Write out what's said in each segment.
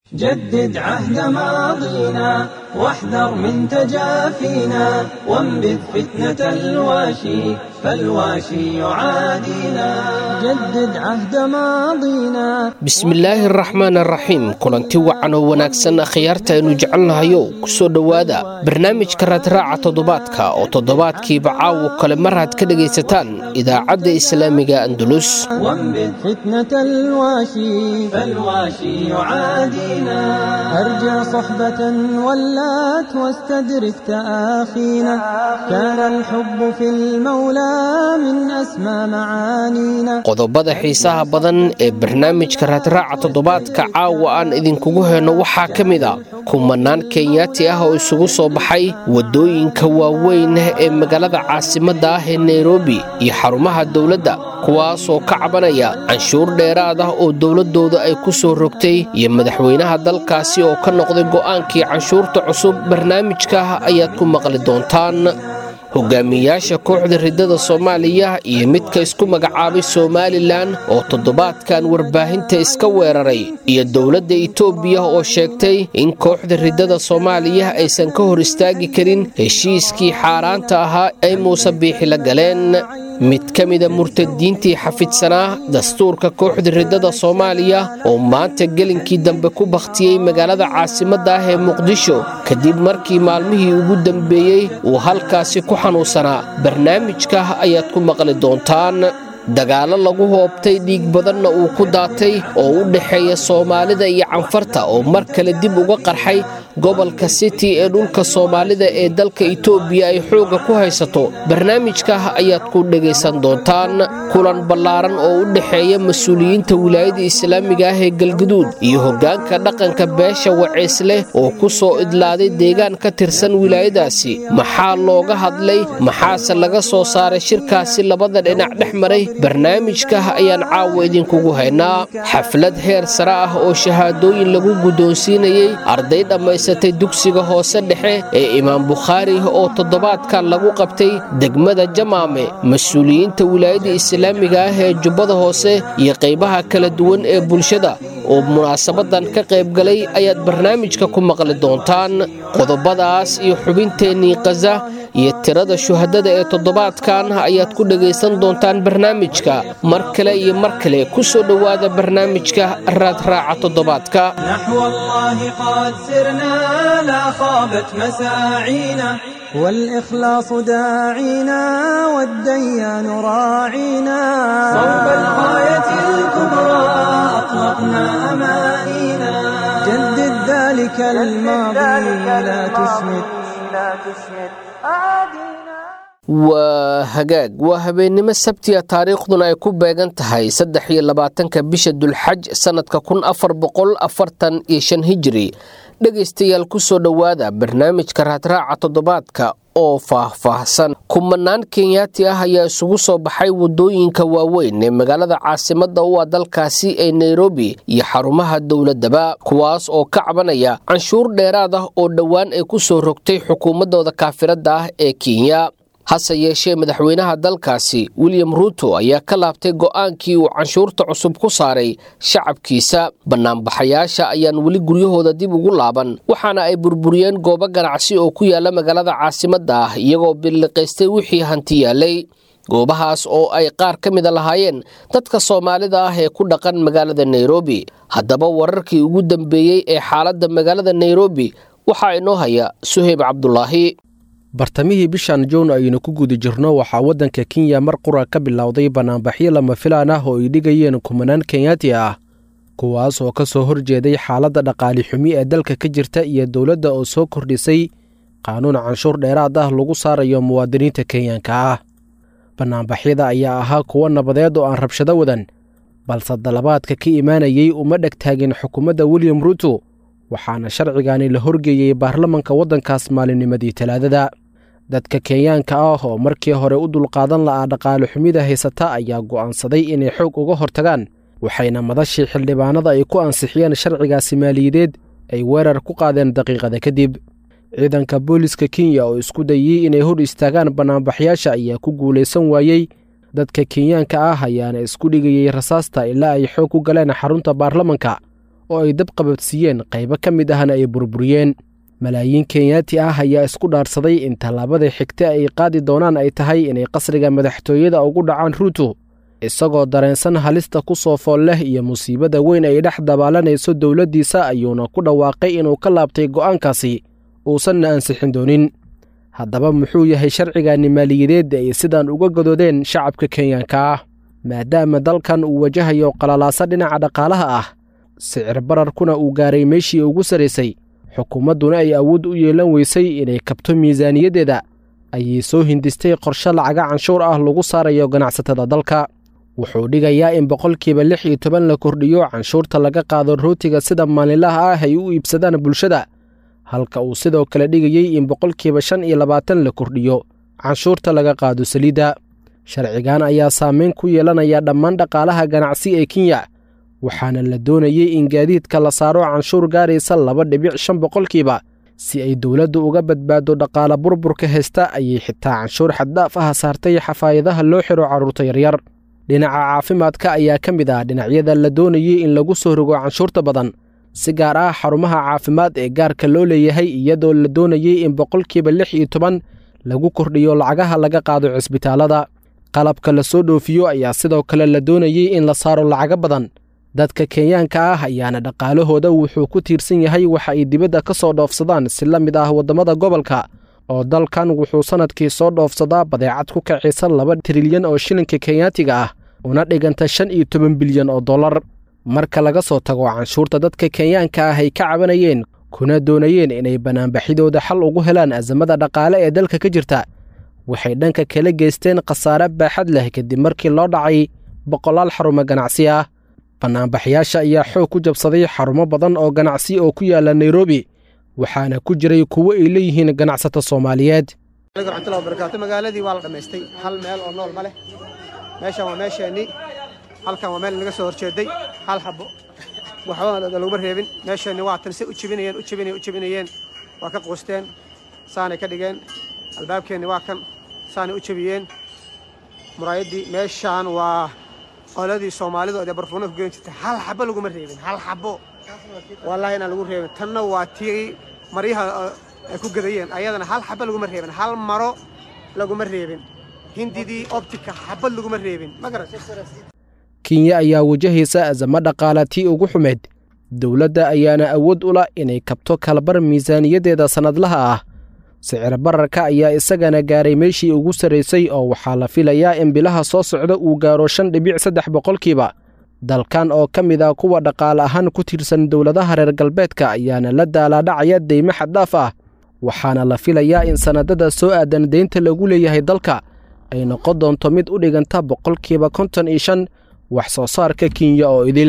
جدد عهد ماضينا واحذر من تجافينا وانبذ فتنة الواشي فالواشي يعادينا جدد عهد ماضينا bismillaahi araxmaan araxiim kulanti wacan oo wanaagsan akhyaarta aynu jecelnahayow kusoo dhowaada barnaamijka raadraaca toddobaadka oo toddobaadkiiba caawo kale mar aad ka dhegaysataan idaacadda islaamiga andulus وانبذ فتنة الواشي فالواشي يعادينا أرجع صحبة ولات واستدرك تآخينا كان الحب في المولى من أسمى معانينا qodobada xiisaha badan ee barnaamijka raadraaca toddobaadka caawa aan idinkugu heyno waxaa ka mid a kumanaan kenyaati ah oo isugu soo baxay waddooyinka waaweyn ee magaalada caasimadda ah ee nairobi iyo xarumaha dowladda kuwaasoo ka cabanaya canshuur dheeraad ah oo dowladdooda ay ku soo rogtay iyo madaxweynaha dalkaasi oo ka noqday go'aankii canshuurta cusub barnaamijka ayaad ku maqli doontaan hogaamiyayaasha kooxda riddada soomaaliya iyo midka isku magacaabay somalilan oo toddobaadkan warbaahinta iska weeraray iyo dowladda itoobiya oo sheegtay in kooxda riddada soomaaliya aysan ka hor istaagi karin heshiiskii xaaraanta ahaa ay muuse biixi la galeen mid ka mida murtadiintii xafidsanaa dastuurka kooxda riddada soomaaliya oo maanta gelinkii dambe ku bakhtiyey magaalada caasimadda ah ee muqdisho kadib markii maalmihii ugu dambeeyey uu halkaasi ku xanuunsanaa barnaamijka ayaad ku maqli doontaan dagaallo lagu hoobtay dhiig badanna uu ku daatay oo u dhexeeya soomaalida iyo canfarta oo mar kale dib uga qarxay gobolka city ee dhulka soomaalida ee dalka itoobiya ay xoogga ku haysato barnaamijka ayaad ku dhegaysan doontaan kulan ballaaran oo u dhexeeya mas-uuliyiinta wilaayada islaamiga ah ee galguduud iyo hoggaanka dhaqanka beesha waceesleh oo ku soo idlaaday deegaan ka tirsan wilaayadaasi maxaa looga hadlay maxaase laga soo saaray shirkaasi labada dhinac dhex maray barnaamijka ayaan caawa idinkugu haynaa xaflad heer sare ah oo shahaadooyin lagu guddoonsiinayey arday dhammaysatay dugsiga hoose dhexe ee imaam bukhaari oo toddobaadkan lagu qabtay degmada jamaame mas-uuliyiinta wilaayada islaamiga ah ee jubbada hoose iyo qaybaha kala duwan ee bulshada oo munaasabadan ka qaybgalay ayaad barnaamijka ku maqli doontaan qodobadaas iyo xubinteennii kaza iyo tirada shuhadada ee toddobaadkan ayaad ku dhegaysan doontaan barnaamijka mar kale iyo mar kale ku soo dhowaada barnaamijka raadraaca toddobaadka نحو الله قد سرنا لا خابت مساعينا والإخلاص داعينا والديان راعينا صوب الغاية الكبرى أطلقنا أمانينا جدد ذلك الماضي لا تسمد waa hagaag waa habeennimo sabtiga taariikhduna ay ku beegan tahay saddex iyo labaatanka bisha dulxaj sannadka kun afar boqol afartan iyo shan hijiri dhegaystayaal ku soo dhowaada barnaamijka raadraaca toddobaadka oo faah-faahsan kumanaan kenyaati ah ayaa isugu soo baxay waddooyinka waaweyn ee magaalada caasimadda u ah dalkaasi ee nairobi iyo xarumaha dowladdaba kuwaas oo ka cabanaya canshuur dheeraad ah oo dhowaan ay ku soo rogtay xukuumaddooda kaafiradda ah ee kenya hase yeeshee madaxweynaha dalkaasi william ruuto ayaa ka laabtay go'aankii uu canshuurta cusub ku saaray shacabkiisa bannaanbaxayaasha ayaan weli guryahooda dib ugu laaban waxaana ay burburiyeen goobo ganacsi oo ku yaala magaalada caasimadda ah iyagoo billiqaystay wixii hanti yaalay goobahaas oo ay qaar ka mida lahaayeen dadka soomaalida ah ee ku dhaqan magaalada nairobi haddaba wararkii ugu dambeeyey ee xaaladda magaalada nairobi waxaa inoo haya suheyb cabdulaahi bartamihii bishan jown aynu ku guda jirno waxaa waddanka kenya mar qura ka bilowday bannaanbaxyo lama filaan ah oo ay dhigayeen kumanaan kenyaati ah kuwaas oo ka soo horjeeday xaaladda dhaqaali xumi ee dalka ka jirta iyo dowladda oo soo kordhisay qaanuun canshuur dheeraad ah lagu saarayo muwaadiniinta kenyanka ah bannaanbaxyada ayaa ahaa kuwo nabadeed oo aan rabshado wadan balse dalabaadka ka imaanayey uma dheg taagin xukuumadda william ruuto waxaana sharcigani la horgeeyey baarlamanka waddankaas maalinnimadii talaadada dadka kenyaanka ah oo markii hore u dulqaadan la'aa dhaqaale xumida haysata ayaa go'aansaday inay xoog uga hortagaan waxayna madashii xildhibaanada ay ku ansixiyeen sharcigaasi maaliyadeed ay weerar ku qaadeen daqiiqada kadib ciidanka booliska kenya oo isku dayey inay hor istaagaan bannaanbaxyaasha ayaa ku guulaysan waayey dadka kenyaanka ah ayaana isku dhigayey rasaasta ilaa ay xoog ku galeen xarunta baarlamanka oo ay dab qabadsiiyeen qaybo ka mid ahna ay burburiyeen malaayiin kenyaati ah ayaa isku dhaarsaday in tallaabada xigta ay qaadi doonaan ay tahay inay qasriga madaxtooyada ugu dhacaan ruuto isagoo dareensan halista ku soo fool leh iyo musiibada weyn ay dhex dabaalanayso dowladdiisa ayuuna ku dhawaaqay inuu ka laabtay go'aankaasi uusanna ansixin doonin haddaba muxuu yahay sharcigaani maaliyadeed ay sidaan uga godoodeen shacabka kenyaanka ah maadaama dalkan uu wajahayo qalalaasa dhinaca dhaqaalaha ah sicir bararkuna uu gaaray meeshii ugu sarraysay xukuumadduna ay awood u yeelan weysay inay kabto miisaaniyaddeeda ayay soo hindistay qorshe lacaga canshuur ah lagu saarayo ganacsatada dalka wuxuu dhigayaa in boqolkiiba lix iyo toban la kordhiyo canshuurta laga qaado rootiga sida maalinlaha ah ay u iibsadaan bulshada halka uu sidoo kale dhigayey in boqolkiiba shan iyo labaatan la kordhiyo canshuurta laga qaado saliidda sharcigan ayaa saameyn ku yeelanaya dhammaan dhaqaalaha ganacsi ee kenya waxaana la doonayey in gaadiidka la saaro canshuur gaaraysa laba dhibic shan boqolkiiba si ay dowladdu uga badbaado dhaqaala burburka haysta ayay xitaa canshuur xaddaaf ah saartay xafaayadaha loo xiro carruurta yaryar dhinaca caafimaadka ayaa ka mid ah dhinacyada la doonayey in lagu soo rogo canshuurta badan si gaar ah xarumaha caafimaad ee gaarka loo leeyahay iyadoo la doonayey in boqolkiiba lix iyo toban lagu kordhiyo lacagaha laga qaado cisbitaalada qalabka la soo dhoofiyo ayaa sidoo kale la doonayey in la saaro lacago badan dadka kenyaanka ah ayaana dhaqaalahooda wuxuu ku tiirsan yahay waxa ay dibadda ka soo dhoofsadaan si la mid ah waddamada gobolka oo dalkan wuxuu sannadkii soo dhoofsadaa badeecad ku kacaysa laba trilyan oo shilinka kenyaatiga ah una dhiganta shan iyo toban bilyan oo dollar marka laga soo tago canshuurta dadka kenyaanka ah ay ka cabanayeen kuna doonayeen inay banaanbaxidooda xal ugu helaan asamada dhaqaale ee dalka ka jirta waxay dhanka kala geysteen khasaare baaxad leh kadib markii loo dhacay boqolaal xarumo ganacsi ah bannaanbaxyaasha ayaa xoog ku jabsaday xarumo badan oo ganacsi oo ku yaala nairobi waxaana ku jiray kuwo ay leeyihiin ganacsato soomaaliyeed raxmatullahi wabarakaatu magaaladii waa la dhammaystay hal meel oo nool ma leh meeshan waa meesheennii halkan waa meel naga soo horjeeday hal xabo waxba laguma reebin meesheenni waa tan si u jibinayeen u jibinayeen u jibinayeen waa ka quusteen saanay ka dhigeen albaabkeenni waa kan saanay u jebiyeen muraayaddii meeshaan waa qoladii soomaalidu dee barfuuna ku geyn jirtay hal xabo laguma reebin hal xabo wallaahi inaan lagu reebin tanna waa tii maryaha ay ku gadayeen ayadana hal xabo laguma reebin hal maro laguma reebin hindidii optika xabad laguma reebin ma garan kenya ayaa wajahaysa azamo dhaqaala tii ugu xumeyd dowladda ayaana awood u lah inay kabto kalabar miisaaniyaddeeda sannadlaha ah sicir bararka ayaa isagana gaaray meeshii ugu sarraysay oo waxaa la filayaa in bilaha soo socda uu gaaro shan dhibic saddex boqolkiiba dalkan oo ka mid ah kuwa dhaqaale ahaan ku tiirsan dowladaha reer galbeedka ayaana la daalaadhacaya deymo xaddaaf ah waxaana la filayaa in sannadada soo aadan deynta lagu leeyahay dalka ay noqon doonto mid u dhiganta boqolkiiba konton iyo shan wax soo saarka kenya oo idil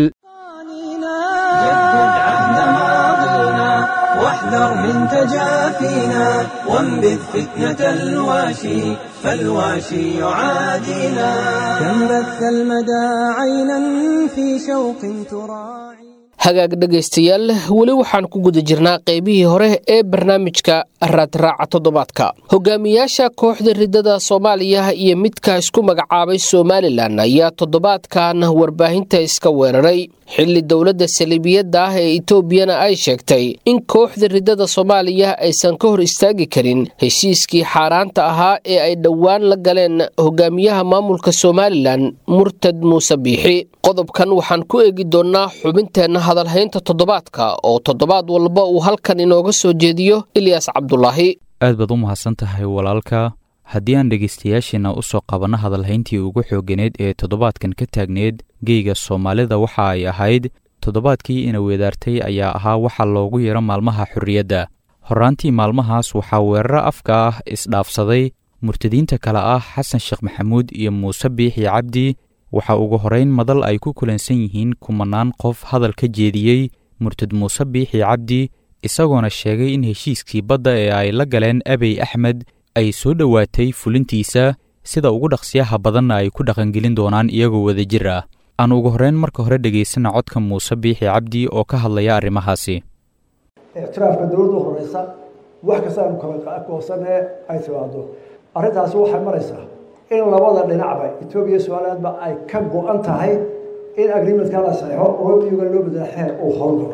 واحذر من تجافينا وانبذ فتنة الواشي فالواشي يعادينا كم بث المدى عينا في شوق تراعي hagaag dhegaystayaal weli waxaan ku guda jirnaa qaybihii hore ee barnaamijka raadraaca toddobaadka hogaamiyaasha kooxda riddada soomaaliya iyo midka isku magacaabay somalilan ayaa toddobaadkan warbaahinta iska weeraray xilli dowladda saliibiyadda ah ee etoobiyana ay sheegtay in kooxda riddada soomaaliya aysan ka hor istaagi karin heshiiskii xaaraanta ahaa ee ay dhowaan la galeen hogaamiyaha maamulka somalilan murtad muuse biixi qodobkan waxaan ku eegi doonnaa xubinteenna hadalhaynta toddobaadka oo toddobaad walba uu halkan inooga soo jeediyo ilyaas cabdulaahi aad baad u mahadsan tahay walaalka haddii aan dhegaystayaasheenna u soo qabanno hadalhayntii ugu xoogganeed ee toddobaadkan ka taagneed geyga soomaalida waxa ay ahayd toddobaadkii ina weedaartay ayaa ahaa waxa loogu yeero maalmaha xorriyadda horraantii maalmahaas waxaa weeraro afka ah isdhaafsaday murtadiinta kale ah xasan sheekh maxamuud iyo muuse biixi cabdi waxaa ugu horayn madal ay ku kulansan yihiin kumanaan qof hadal ka jeediyey murtad muuse biixi cabdi isagoona sheegay in heshiiskii badda ee ay la galeen abey axmed ay soo dhowaatay fulintiisa sida ugu dhaqsiyaha badanna ay ku dhaqangelin doonaan iyagoo wadajir ah aan ugu horrayn marka hore dhegaysana codka muuse biixi cabdi oo ka hadlaya arrimahaasi ictiraafka dowladda horeysa wax kasta aanu kala goosanee ay timaado arrintaasi waxay maraysaa in labada dhinacba etoobiya somalilandba ay ka go-an tahay in agreementka la saxeixo oo miyuga loo bedela xeer uu howlgalo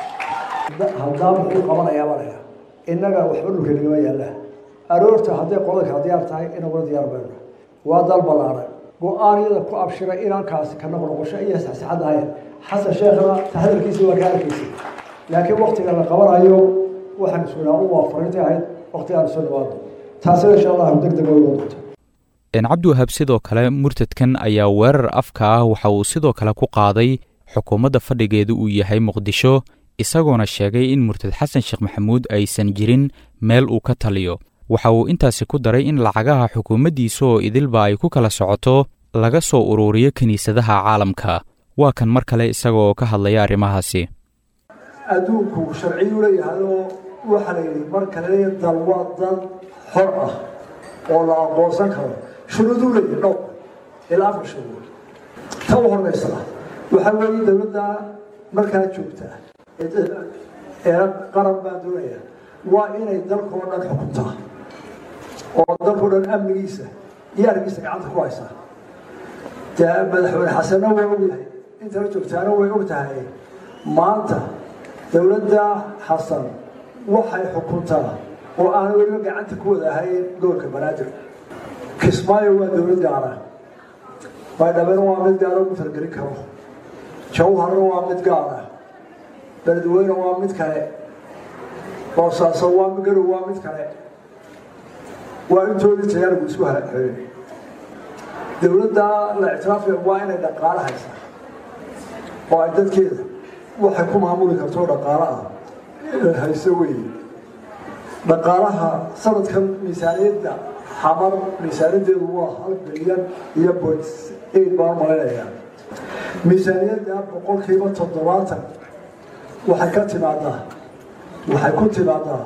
haddaa muxuu qabanayaa malaya innaga waxba dhulka nagama yaallaa aroorta hadday qolada kala diyaar tahay inaguna diyaar bayna waa dal ballaaran go-aanyada ku abshiray inankaasi ka noqnoqosho iyo saxsaxad ahayn xasan sheekhna tahadalkiisii waa ka arkaysay laakiin waktiga la qabanayo waxaan iswinaa u waa fariintay ahayd waktigaan soo dhawaado taasina insha allahu deg deg uga doonto cabdiwahaab sidoo kale murtadkan ayaa weerar afka ah waxa uu sidoo kale ku qaaday xukuumadda fadhigeedu uu yahay muqdisho isagoona sheegay in murtad xasan sheekh maxamuud aysan jirin meel uu ka taliyo waxa uu intaasi ku daray in lacagaha xukuumaddiisa oo idilba ay ku kala socoto laga soo ururiyo kiniisadaha caalamka waa kan mar kale isaga oo ka hadlaya arrimahaasi adduunku sharciyuu leeyahayoo waxaa la yidhi mar kale dal waa dal xor ah oo la aqoonsan karo shuruuduu leeyahay dhowr ilaa afar shuruud ta u horeysa waxaa weeye dowladda markaa joogta ee qaran baa doonaya waa inay dalkoo dhan xukuntaa oo dalkoo dhan amnigiisa iyo argiisa gacanta ku haysaa dee madaxweyne xasanna waa ogyahay intala joogtaana way og tahay maanta dowladda xasan waxay xukuntaa oo aan weliba gacanta ku wada ahayn gobolka banaadir kismaayo waa dowlad gaara baydhabena waa mid gaara ugu talgelin karo jawharna waa mid gaara beledweyne waa mid kale boosaaso waa garow waa mid kale waa intoodii tayaarigu isku halaxeeyey dowladda la ictiraafaya waa inay dhaqaalo haysaa oo ay dadkeeda waxay ku maamuli karto dhaqaalo ah inay hayso weeye dhaqaalaha sanadkan miisaaniyadda xamar miisaaniyaddeedu waa hal bilyan iyo point eight baan malaynayaa miisaaniyadda boqolkiiba toddobaatan waxay ka timaadaa waxay ku timaadaa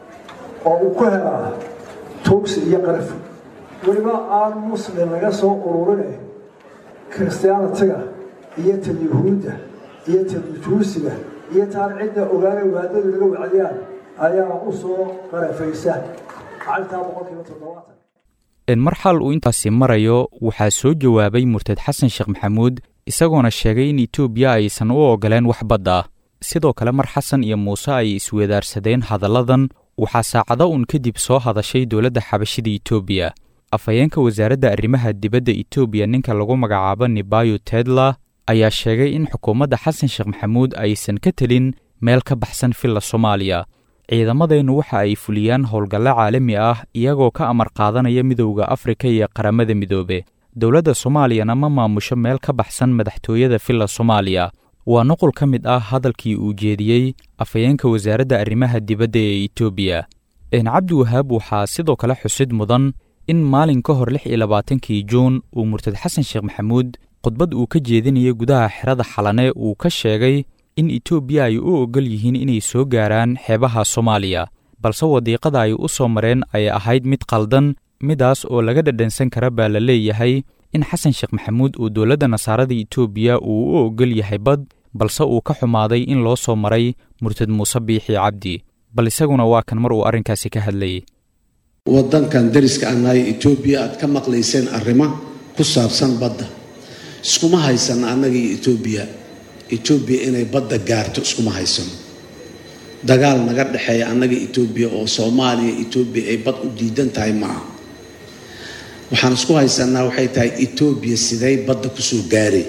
oo uu ku helaa tuugsi iyo qarafi weliba aan muslim laga soo ururine christianitiga iyo ta yuhuudda iyo ta juusiga iyo taan cidda ogaana waadadu laga wacdiyaan ayaa u soo qarafaysa lacagtaa boqolkiiba toddobaatan mar xal uu intaasi marayo waxaa soo jawaabay murtad xasan sheekh maxamuud isagoona sheegay in etoobiya aysan u ogoleen wax badda sidoo kale mar xasan iyo muuse ay isweedaarsadeen hadalladan waxaa saacado uun kadib soo hadashay dowladda xabashida etoobiya afhayeenka wasaaradda arrimaha dibadda etoobiya ninka lagu magacaabo nibayo tedla ayaa sheegay in xukuumadda xasan sheekh maxamuud aysan ka telin meel ka baxsan filla soomaaliya ciidamadeennu waxa ay fuliyaan howlgallo caalami ah iyagoo ka amar qaadanaya midowda afrika iyo qaramada midoobe dowladda soomaaliyana ma maamusho meel ka baxsan madaxtooyada filla soomaaliya waa nuqul ka mid ah hadalkii uu jeediyey afhayeenka wasaaradda arrimaha dibadda ee etoobiya cabdiwahaab waxaa sidoo kale xusid mudan in maalin ka hor lix iyo labaatankii juun uu murtad xasan sheekh maxamuud khudbad uu ka jeedinayay gudaha xerada xalane uu ka sheegay in etoobiya ay u oggol yihiin inay soo gaaraan xeebaha soomaaliya balse wadiiqada ay u soo mareen ay ahayd mid qaldan midaas oo laga dhadhansan kara baa la leeyahay in xasan sheekh maxamuud uu dowladda nasaarada etoobiya uu u oggol yahay bad balse uu ka xumaaday in loo soo maray murtad muuse biixi cabdi bal isaguna waa kan mar uu arrinkaasi ka hadlayay waddankan dariska aan nahay etoobiya aad ka maqlayseen arrimo ku saabsan badda iskuma haysano annaga iyo etoobiya etoobiya inay badda gaarto iskuma haysano dagaal naga dhexeeya annaga etoobiya oo soomaaliya etoobiya ay bad u diidan tahay ma aha waxaan isku haysanaa waxay tahay etoobiya siday badda kusoo gaaray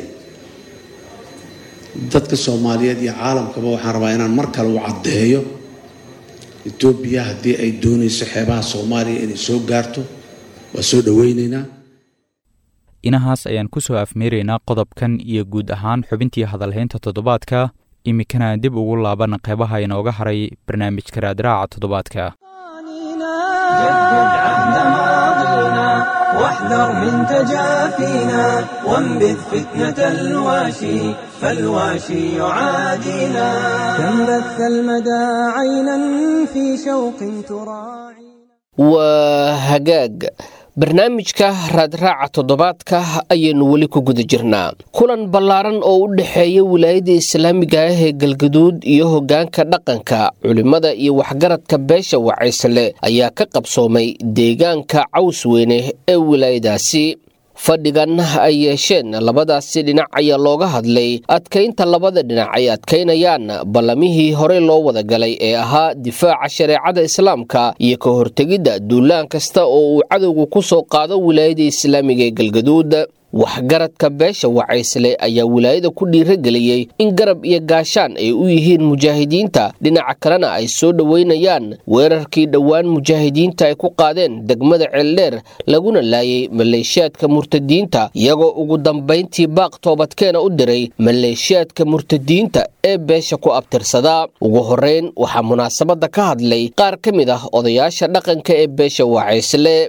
dadka soomaaliyeed iyo caalamkaba waxaan rabaa inaan mar kale u caddeeyo etoobiya haddii ay doonayso xeebaha soomaaliya inay soo gaarto waa soo dhoweynaynaa inahaas ayaan ku soo afmeeraynaa qodobkan iyo guud ahaan xubintii hadalhaynta toddobaadka iminkana dib ugu laaban qeybaha inooga haray barnaamijka raadraaca toddobaadka جدد عهد ماضينا واحذر من تجافينا وانبذ فتنة الواشي فالواشي يعادينا كم بث المدى عينا في شوق تراعي waa hagaag barnaamijka raadraaca toddobaadka ayaynu weli ku guda jirnaa kulan ballaaran oo u dhexeeya wilaayadda islaamiga ah ee galgaduud iyo hoggaanka dhaqanka culimmada iyo waxgaradka beesha wacaysle ayaa ka qabsoomay deegaanka caws weyne ee wilaayadaasi fadhigan ay yeesheen labadaasi dhinac ayaa looga hadlay adkaynta labada dhinac ay adkaynayaan ballamihii horey loo wada galay ee ahaa difaaca shareecada islaamka iyo ka hortegidda duulaan kasta oo uu cadowgu ku soo qaado wilaayada islaamiga ee galgaduud waxgaradka beesha wacaysle ayaa wilaayada ku dhiirageliyey in garab iyo gaashaan ay u yihiin mujaahidiinta dhinaca kalena ay soo dhoweynayaan weerarkii dhowaan mujaahidiinta ay ku qaadeen degmada ceeldheer laguna laayay maleeshiyaadka murtadiinta iyagoo ugu dambayntii baaq toobadkeena u diray maleeshiyaadka murtadiinta ee beesha ku abtirsadaa ugu horeyn waxaa munaasabadda ka hadlay qaar ka mid ah odayaasha dhaqanka ee beesha wacaysle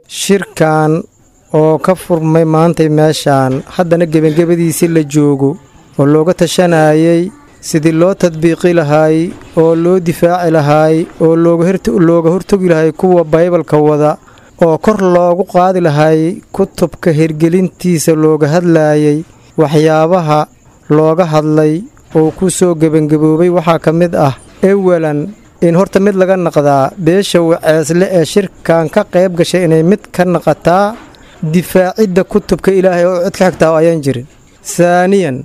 oo ka furmay maantay meeshaan haddana gebangebadiisii la joogo oo looga tashanayay sidii loo tadbiiqi lahaay oo loo difaaci lahaay oo looga hortogi lahay kuwa baybalka wada oo kor loogu qaadi lahay kutubka hirgelintiisa looga hadlaayay waxyaabaha looga hadlay oo ku soo gebangaboobay waxaa ka mid ah ewalan in horta mid laga naqdaa beesha waceesle ee shirkan ka qayb gashay inay mid ka naqataa difaacidda kutubka ilaahay oo cid ka xigtaa oo ayaan jirin saaniyan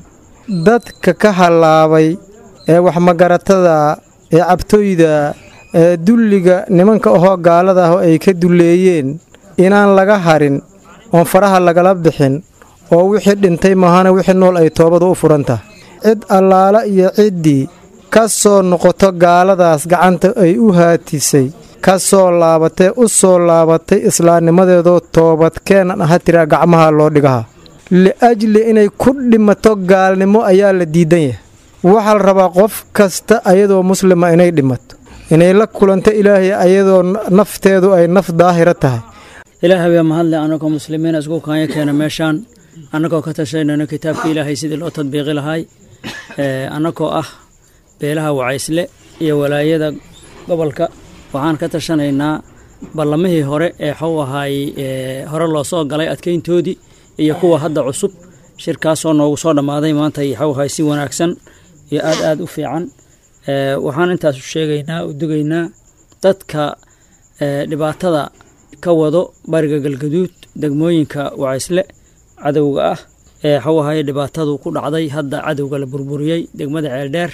dadka ka hallaabay ee waxmagaratada ee cabtooyda ee dulliga nimanka ahoo gaalada ah oo ay ka dulleeyeen inaan laga harin oon faraha lagala bixin oo wixii dhintay mahana wixii nool ay toobadu u furantah cid allaala iyo ciddii ka soo noqoto gaaladaas gacanta ay u haatisay ka soo laabatee u soo laabatay islaamnimadeedoo toobadkeenan aha tiraa gacmaha loo dhigaha li'ajli inay ku dhimato gaalnimo ayaa la diidan yahay waxaa la rabaa qof kasta ayadoo muslima inay dhimato inay la kulanto ilaahay ayadoo nafteedu ay naf daahira tahay ilaahay baa mahadle annagoo muslimiina isku kaanya keena meeshaan annagoo ka tashanayno kitaabka ilaahay sidii loo tadbiiqi lahay annagoo ah beelaha wacaysle iyo walaayada gobolka waxaan ka tashanaynaa ballamihii hore ee xaw ahaay hore loo soo galay adkayntoodii iyo kuwa hadda cusub shirkaasoo noogu soo dhammaaday maanta xaw ahaay si wanaagsan iyo aad aad u fiican waxaan intaas sheegaynaa u dugaynaa dadka dhibaatada ka wado bariga galgaduud degmooyinka wacaysle cadowga ah ee xaw ahaay dhibaatadu ku dhacday hadda cadowga la burburiyey degmada ceeldheer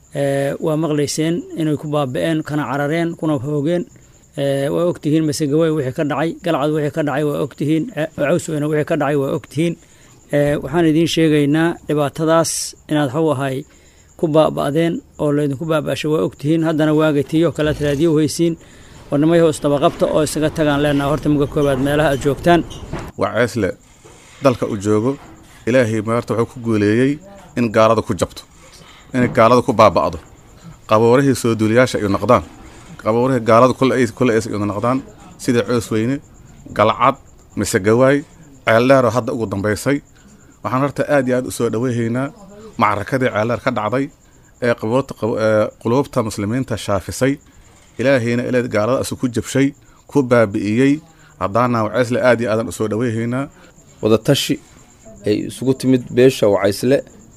waa maqlayseen inay ku baaba'een kana carareen kuna hoogeen waa ogtihiin masegawey wixii ka dhacay galcad wixii ka dhacay waa ogtihiin cawsweyne wixii ka dhacay waa ogtihiin waxaan idiin sheegaynaa dhibaatadaas inaad xaw ahay ku baaba'deen oo laydinku baaba'shay waa ogtihiin haddana waagay tiyo kale raadiyo haysiin warnimayaho isdabaqabta oo isaga tagaan leenaha horta muga koobaad meelaha aad joogtaan waceesle dalka uu joogo ilaahay maarta wuxuu ku guuleeyey in gaalada ku jabto inay gaalada ku baaba'do qaboorihii soo duuliyaasha ay noqdaan qaboorihii gaalada kule ays ay noqdaan sida coosweyne galcad mise gawaay ceeldheeroo hadda ugu dambaysay waxaan horta aad iyo aad u soo dhoweyhaynaa macrakadii ceeldheer ka dhacday ee quluubta muslimiinta shaafisay ilaahayna ilaad gaaladaasi ku jabshay ku baabi'iyey haddaana wacaysle aad iyo aadan u soo dhoweyhaynaa wadatashi ay isugu timid beesha wacaysle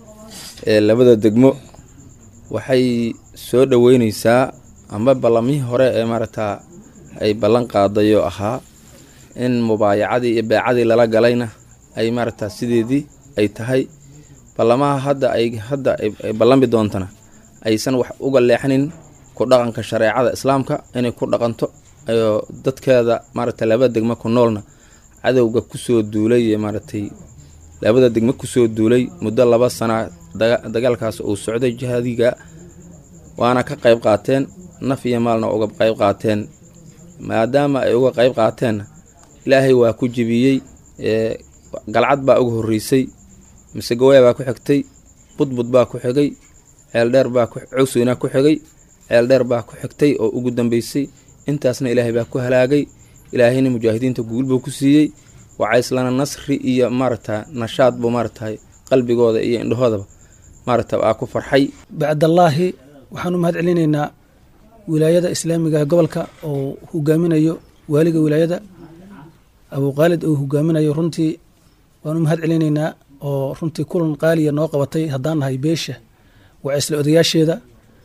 ee labada degmo waxay soo dhoweyneysaa amba ballamihii hore ee maaragtaa ay ballan qaadayoo ahaa in mubaayacadii iyo beecadii lala galayna ay maaragtaa sideedii ay tahay ballamaha hadda ay hadda ay ballami doontana aysan wax uga leexanin ku dhaqanka shareecada islaamka inay ku dhaqanto ayoo dadkeeda maaragtay labada degmo ku noolna cadowga kusoo duulay maaragtay labada degmo kusoo duulay muddo laba sana dagaalkaas uu socday jihaadiga waana ka qayb qaateen naf iyo maalna uga qayb qaateen maadaama ay uga qayb qaateenna ilaahay waa ku jebiyey galcad baa uga horreysay masegawaay baa ku xigtay budbud baa ku xigay ceeldheer baa cawsweynaa ku xigay ceeldheer baa ku xigtay oo ugu dambeysay intaasna ilaahay baa ku halaagay ilaahayna mujaahidiinta guul buu ku siiyey wacayslana nasri iyo maaragta nashaad buu maaragtahay qalbigooda iyo indhahoodaba maaragta aa ku farxay bacdallaahi waxaan u mahad celinaynaa wilaayada islaamiga gobolka oo hogaaminayo waaliga wilaayada abuuqaalid uu hogaaminayo runtii waan u mahad celinaynaa oo runtii kulan qaaliya noo qabatay haddaan nahay beesha wacaysle odayaasheeda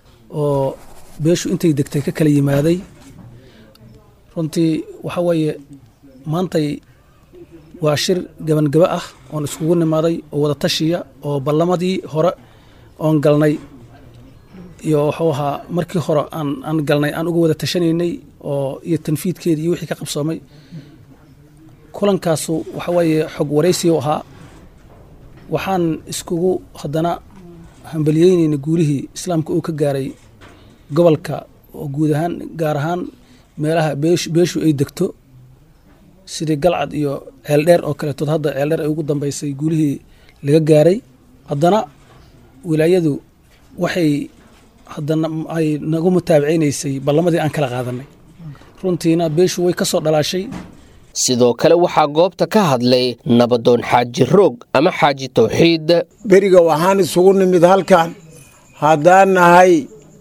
oo beeshu intay degtay ka kala yimaaday runtii waxa weeye maantay waa shir gabangaba ah oon iskugu nimaaday oo wada tashiya oo ballamadii hore oon galnay iyo wuxuu ahaa markii hore aan aan galnay aan uga wada tashanaynay oo iyo tanfiidkeedii iyo wixii ka qabsoomay kulankaasu waxa weeye xog waraysi u ahaa waxaan iskugu haddana hambalyeynayna guulihii islaamka uu ka gaaray gobolka oo guud ahaan gaar ahaan meelaha beeshu ay degto sidii galcad iyo ceeldheer oo kaletood hadda ceeldheer ay ugu dambeysay guulihii laga gaaray haddana wilaayadu waxay haddana ay nagu mutaabaceynaysay ballamadii aan kala qaadanay runtiina beeshu way ka soo dhalaashay sidoo kale waxaa goobta ka hadlay nabadoon xaaji roog ama xaaji tawxiid beriga waxaan isugu nimid halkan haddaan nahay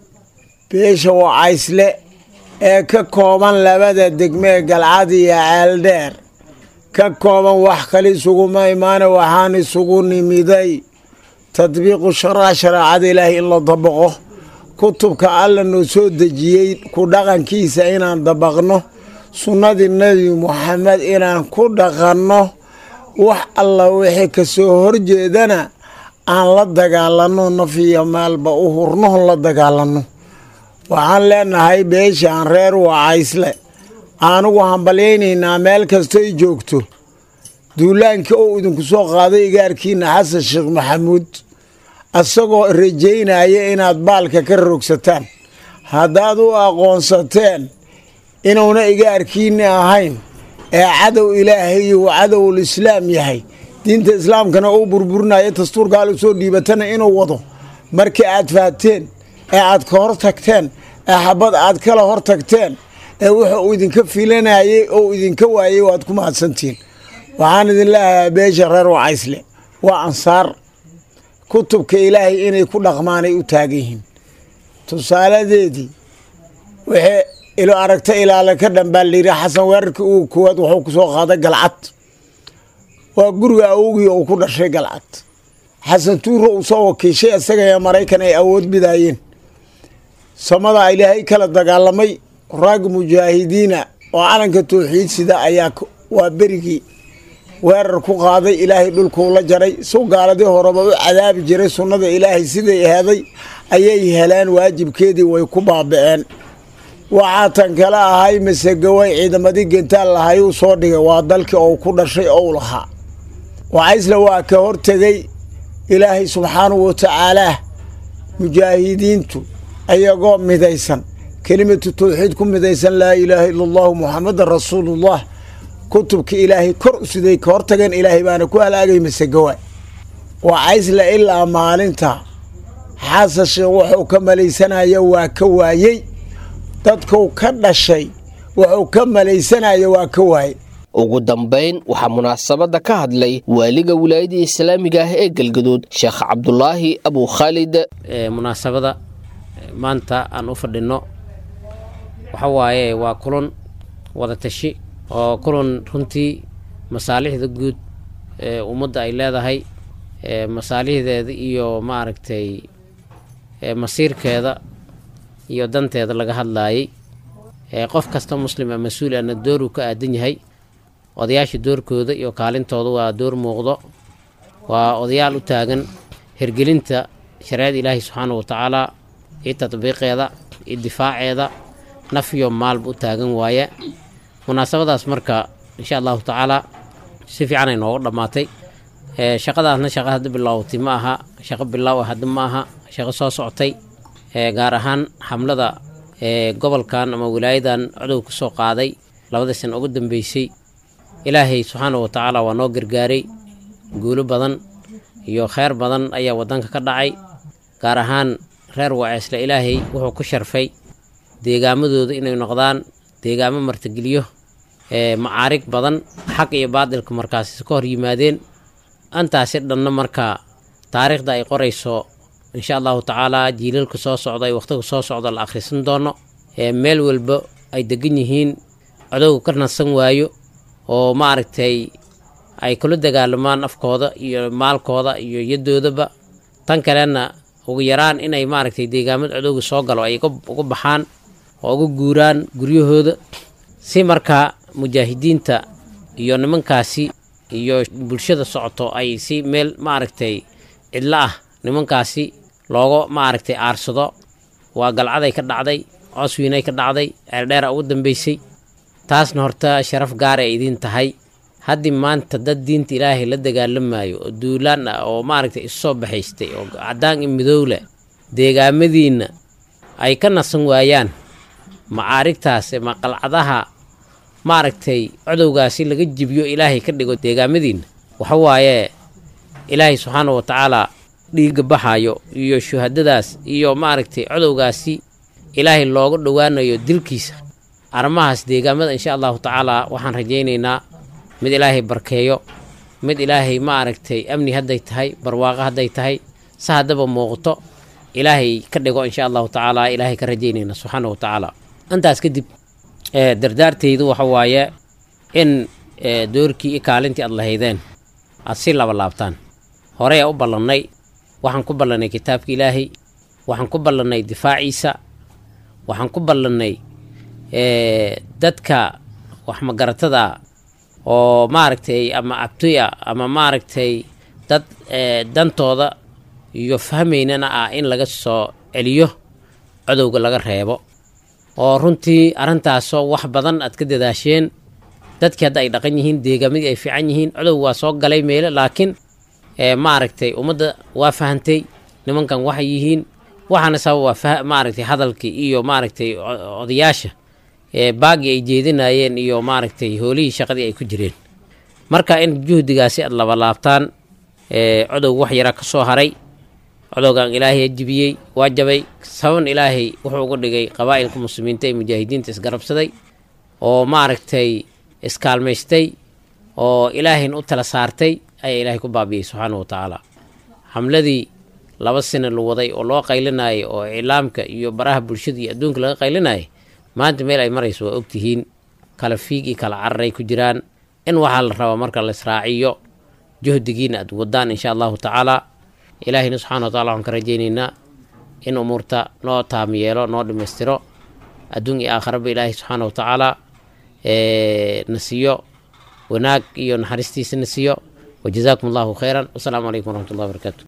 beesha wacaysle ee ka kooban labada degme ee galcad iyo ceeldheer ka kooban wax kale isuguma imaana waxaan isugu nimiday tadbiiqu sharaa shareecada ilaahay in la dabaqo kutubka alla noo soo dejiyey ku dhaqankiisa inaan dabaqno sunnadii nebi muxamed inaan ku dhaqanno wax alla wixii ka soo horjeedana aan la dagaalanno naf iyo maalba u hurnohon la dagaalanno waxaan leenahay beeshaan reer wacaysle anugu hambalyaynaynaa meel kastoy joogto duulaankii oo idinku soo qaaday igaarkiina xasan sheekh maxamuud isagoo rajaynaya inaad baalka ka rogsataan haddaad u aqoonsateen inuuna igaarkiinni ahayn ee cadow ilaahay iyo cadowul islaam yahay diinta islaamkana uu burburinayo dastuur gaal u soo dhiibatana inuu wado markii aad fahateen ee aad ka hor tagteen ee xabad aad kala hor tagteen ee wuxuu uu idinka filanayey oo idinka waayey waad ku mahadsantihiin waxaan idin leeyahay beesha reer wacaysle waa ansaar kutubka ilaahay inay ku dhaqmaanay u taagan yihiin tusaaladeedii wixii ilo aragta ilaale ka dhanbaa layidhi xasan weerarkii ugu koowaad wuxuu ku soo qaaday galcad waa guriga awogii uu ku dhashay galcad xasan tuuro uu soo wakiishay isaga ee maraykan ay awood bidaayeen samada ilaahay kala dagaalamay raag mujaahidiina oo calanka towxiid sida ayaa waa berigii weerar ku qaaday ilaahay dhulkuu la jaray su gaaladii horeba u cadaabi jiray sunnada ilaahay siday aheeday ayay heleen waajibkeedii way ku baaba'een waxaa tan kale ahay masegaway ciidamadii gentaal lahay uu soo dhigay waa dalkii ou ku dhashay ou lahaa wacaysle waa ka hortegay ilaahay subxaanahu watacaalaa mujaahidiintu ayagoo midaysan kelimatu tawxiid ku midaysan laa ilaaha ila allahu muxamadan rasuulullah kutubka ilaahay kor u siday ka hortageen ilaahay baana ku halaagay masegawa wacaysle ilaa maalinta xasan sheekh wuxuu ka malaysanaya waa ka waayey dadkuu ka dhashay wuxuu ka malaysanaya waa ka waayey ugu dambayn waxaa munaasabadda ka hadlay waaliga wilaayada islaamiga ah ee galgaduud sheekh cabdulaahi abu khaalid munaasabada maanta aan u fadhinno waxa waaye waa kulan wada tashi oo kulan runtii masaalixda guud ee ummadda ay leedahay masaalixdeeda iyo maaragtay masiirkeeda iyo danteeda laga hadlaayay qof kasta muslima mas-uul ana dooruu ka aadan yahay odayaasha doorkooda iyo kaalintooda waa door muuqdo waa odayaal u taagan hirgelinta shareecada ilaahi subxaana wa tacaala iyo tatbiiqeeda iyo difaaceeda naf iyo maalba u taagan waaye munaasabadaas marka insha allahu tacaala si fiican ay nooga dhammaatay shaqadaasna shaqa hadda bilaawtay ma aha shaqo bilaaw hadda ma aha shaqo soo socotay gaar ahaan xamlada gobolkan ama wilaayadan codow ka soo qaaday labadii sana ugu dambeysay ilaahay subxaana wa tacaala waa noo gargaaray guulo badan iyo kheyr badan ayaa wadanka ka dhacay gaar ahaan reer waceesle ilaahay wuxuu ku sharfay deegaamadooda inay noqdaan deegaamo martigeliyo macaarig badan xaq iyo baadilka markaasi ka hor yimaadeen antaasi dhanna markaa taariikhda ay qorayso insha allahu tacaalaa jiilalka soo socda ay wakhtiga soo socda la akhrisan doono meel walba ay degan yihiin codowga ka nasan waayo oo maaragtay ay kula dagaalamaan afkooda iyo maalkooda iyo yadoodaba tan kalena ugu yaraan inay maaragtay deegaamada codowga soo galo ay uga baxaan oo uga guuraan guryahooda si markaa mujaahidiinta iyo nimankaasi iyo bulshada socoto ay si meel maaragtay cidlo ah nimankaasi looga maaragtay aarsado waa galcaday ka dhacday cooswiinay ka dhacday ceeldheera ugu dambeysay taasna horta sharaf gaar ay idiin tahay haddii maanta dad diinta ilaahay la dagaalamayo oo duulaan ah oo maaragtay isu soo baxaystay oo caddaan iyo midowle deegaamadiinna ay ka nasan waayaan macaarigtaas ma qalcadaha maaragtay codowgaasi laga jibiyo ilaahay ka dhigo deegaamadiinna waxa waaye ilaahay subxaana wa tacaala dhiigga baxayo iyo shuhadadaas iyo maaragtay codowgaasi ilaahay looga dhowaanayo dilkiisa arrimahaas deegaamada insha allahu tacaala waxaan rajaynaynaa mid ilaahay barkeeyo mid ilaahay maaragtay amni hadday tahay barwaaqo hadday tahay se haddaba muuqato ilaahay ka dhigo insha allahu tacaala ilaahay ka rajaynayna subxaana wa tacaala intaas kadib dardaartaydu waxa waaye in doorkii i kaalintii aad lahaydeen aad si laba laabtaan horey a u ballannay waxaan ku ballannay kitaabka ilaahay waxaan ku ballannay difaaciisa waxaan ku ballannay dadka wax magaratada oo maaragtay ama abtoy ah ama maaragtay dad dantooda iyo fahmaynana ah in laga soo celiyo codowga laga reebo oo runtii arrintaasoo wax badan aad ka dadaasheen dadkii hadda ay dhaqan yihiin deegaamadii ay fiican yihiin codowga waa soo galay meele laakiin maaragtay ummadda waa fahantay nimankan waxay yihiin waxaana sabab waa maaragtay hadalkii iyo maaragtay odayaasha baagii ay jeedinayeen iyo maaragtay hoolihii shaqadii ay ku jireen marka in juhdigaasi aad labalaabtaan codowga wax yaraa ka soo haray codowgan ilaahay jibiyey waa jabay saban ilaahay wuxuu uga dhigay qabaa'ilka muslimiinta ee mujaahidiinta isgarabsaday oo maaragtay iskaalmaystay oo ilaahayna u tala saartay ayaa ilaahay ku baabiyey subxaana wa tacaala xamladii laba sina la waday oo loo qaylinayay oo iclaamka iyo baraha bulshada iyo adduunka laga qaylinayay maanta meel ay marayso waa ogtihiin kala fiig iyo kala cararay ku jiraan in waxaa la rabaa marka la israaciyo juhdigiina aad wadaan insha allahu tacaala ilaahayna subxana wa tacala waxaan ka rajaynaynaa in umuurta noo taam yeelo noo dhammaystiro adduun iyo aakharaba ilaahay subxaana wa tacaala na siiyo wanaag iyo naxariistiisa na siiyo wajazaakum allahu khayran wasalaamu calaykum waraxmat ullahi wabarakaatu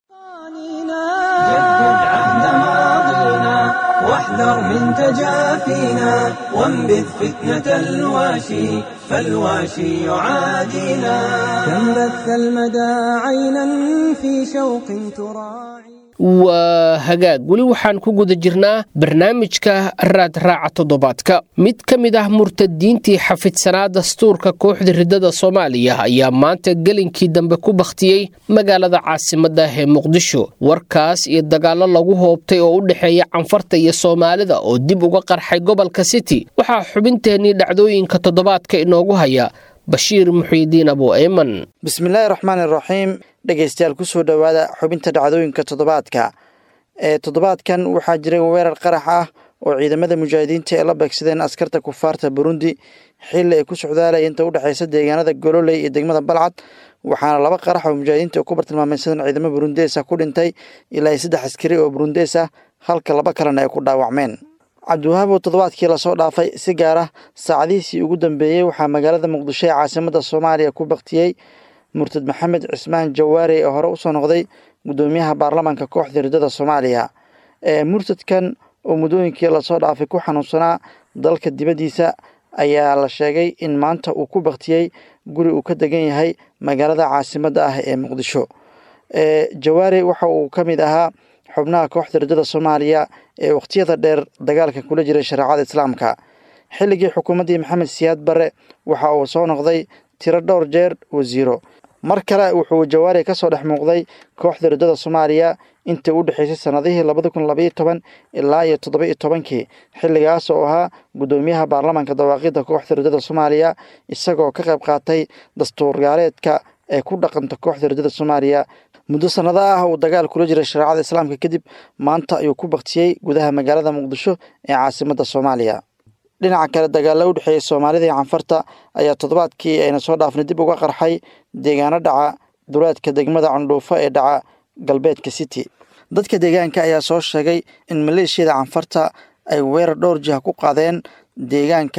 جدد عهد ماضينا واحذر من تجافينا وانبذ فتنة الواشي فالواشي يعادينا كم بث المدى عينا في شوق تراعي waa hagaag weli waxaan ku guda jirnaa barnaamijka raad raaca toddobaadka mid ka mid ah murtadiintii xafidsanaa dastuurka kooxda riddada soomaaliya ayaa maanta gelinkii dambe ku bakhtiyey magaalada caasimadda ee muqdisho warkaas iyo dagaallo lagu hoobtay oo u dhexeeya canfarta iyo soomaalida oo dib uga qarxay gobolka city waxaa xubinteennii dhacdooyinka toddobaadka inoogu haya bashiir muxiidiin abu eyman bismillaahi raxmaani raxiim dhegaystayaal kusoo dhowaada xubinta dhacdooyinka toddobaadka ee toddobaadkan waxaa jiray weerar qarax ah oo ciidamada mujaahidiinta ay la beegsadeen askarta kufaarta burundi xilli ay ku socdaalaya inta u dhexeysa deegaanada gololey iyo degmada balcad waxaana laba qarax oo mujaahidiinta ku bartilmaameysadeen ciidamo burundees ah ku dhintay ilaa saddex askari oo burundees ah halka laba kalena ay ku dhaawacmeen cabdiwahaab oo toddobaadkii lasoo dhaafay si gaar ah saacadihiisii ugu dambeeyey waxaa magaalada muqdisho ee caasimada soomaaliya ku baktiyey murtad maxamed cismaan jawaari oo hore usoo noqday gudoomiyaha baarlamaanka kooxda riddada soomaaliya murtadkan oo muddooyinkii lasoo dhaafay ku xanuunsanaa dalka dibaddiisa ayaa la sheegay in maanta uu ku baktiyey guri uu ka degan yahay magaalada caasimadda ah ee muqdisho jawaari waxa uu ka mid ahaa xubnaha kooxda riddada soomaaliya ee wakhtiyada dheer dagaalka kula jiray shareecada islaamka xilligii xukuumaddii maxamed siyaad barre waxa uu soo noqday tiro dhowr jeer wasiiro mar kale wuxuu jawaari ka soo dhex muuqday kooxda riddada soomaaliya intii u dhexeysay sannadihii labada kun labaiyo toban ilaa iyo toddoba iyo tobankii xilligaas oo ahaa guddoomiyaha baarlamaanka dawaaqidda kooxda riddada soomaaliya isagoo ka qayb qaatay dastuurgaareedka ee ku dhaqanta kooxda riddada soomaaliya muddo sannado ah uu dagaal kula jiray shareecada islaamka kadib maanta ayuu ku baktiyey gudaha magaalada muqdisho ee caasimadda soomaaliya dhinaca kale dagaalla u dhexeeyey soomaalida iyo canfarta ayaa toddobaadkii ayna soo dhaafnay dib uga qarxay deegaano dhaca duleedka degmada candhuufo ee dhaca galbeedka city dadka deegaanka ayaa soo sheegay in maleeshiyada canfarta ay weerar dhowr jiha ku qaadeen deegaanka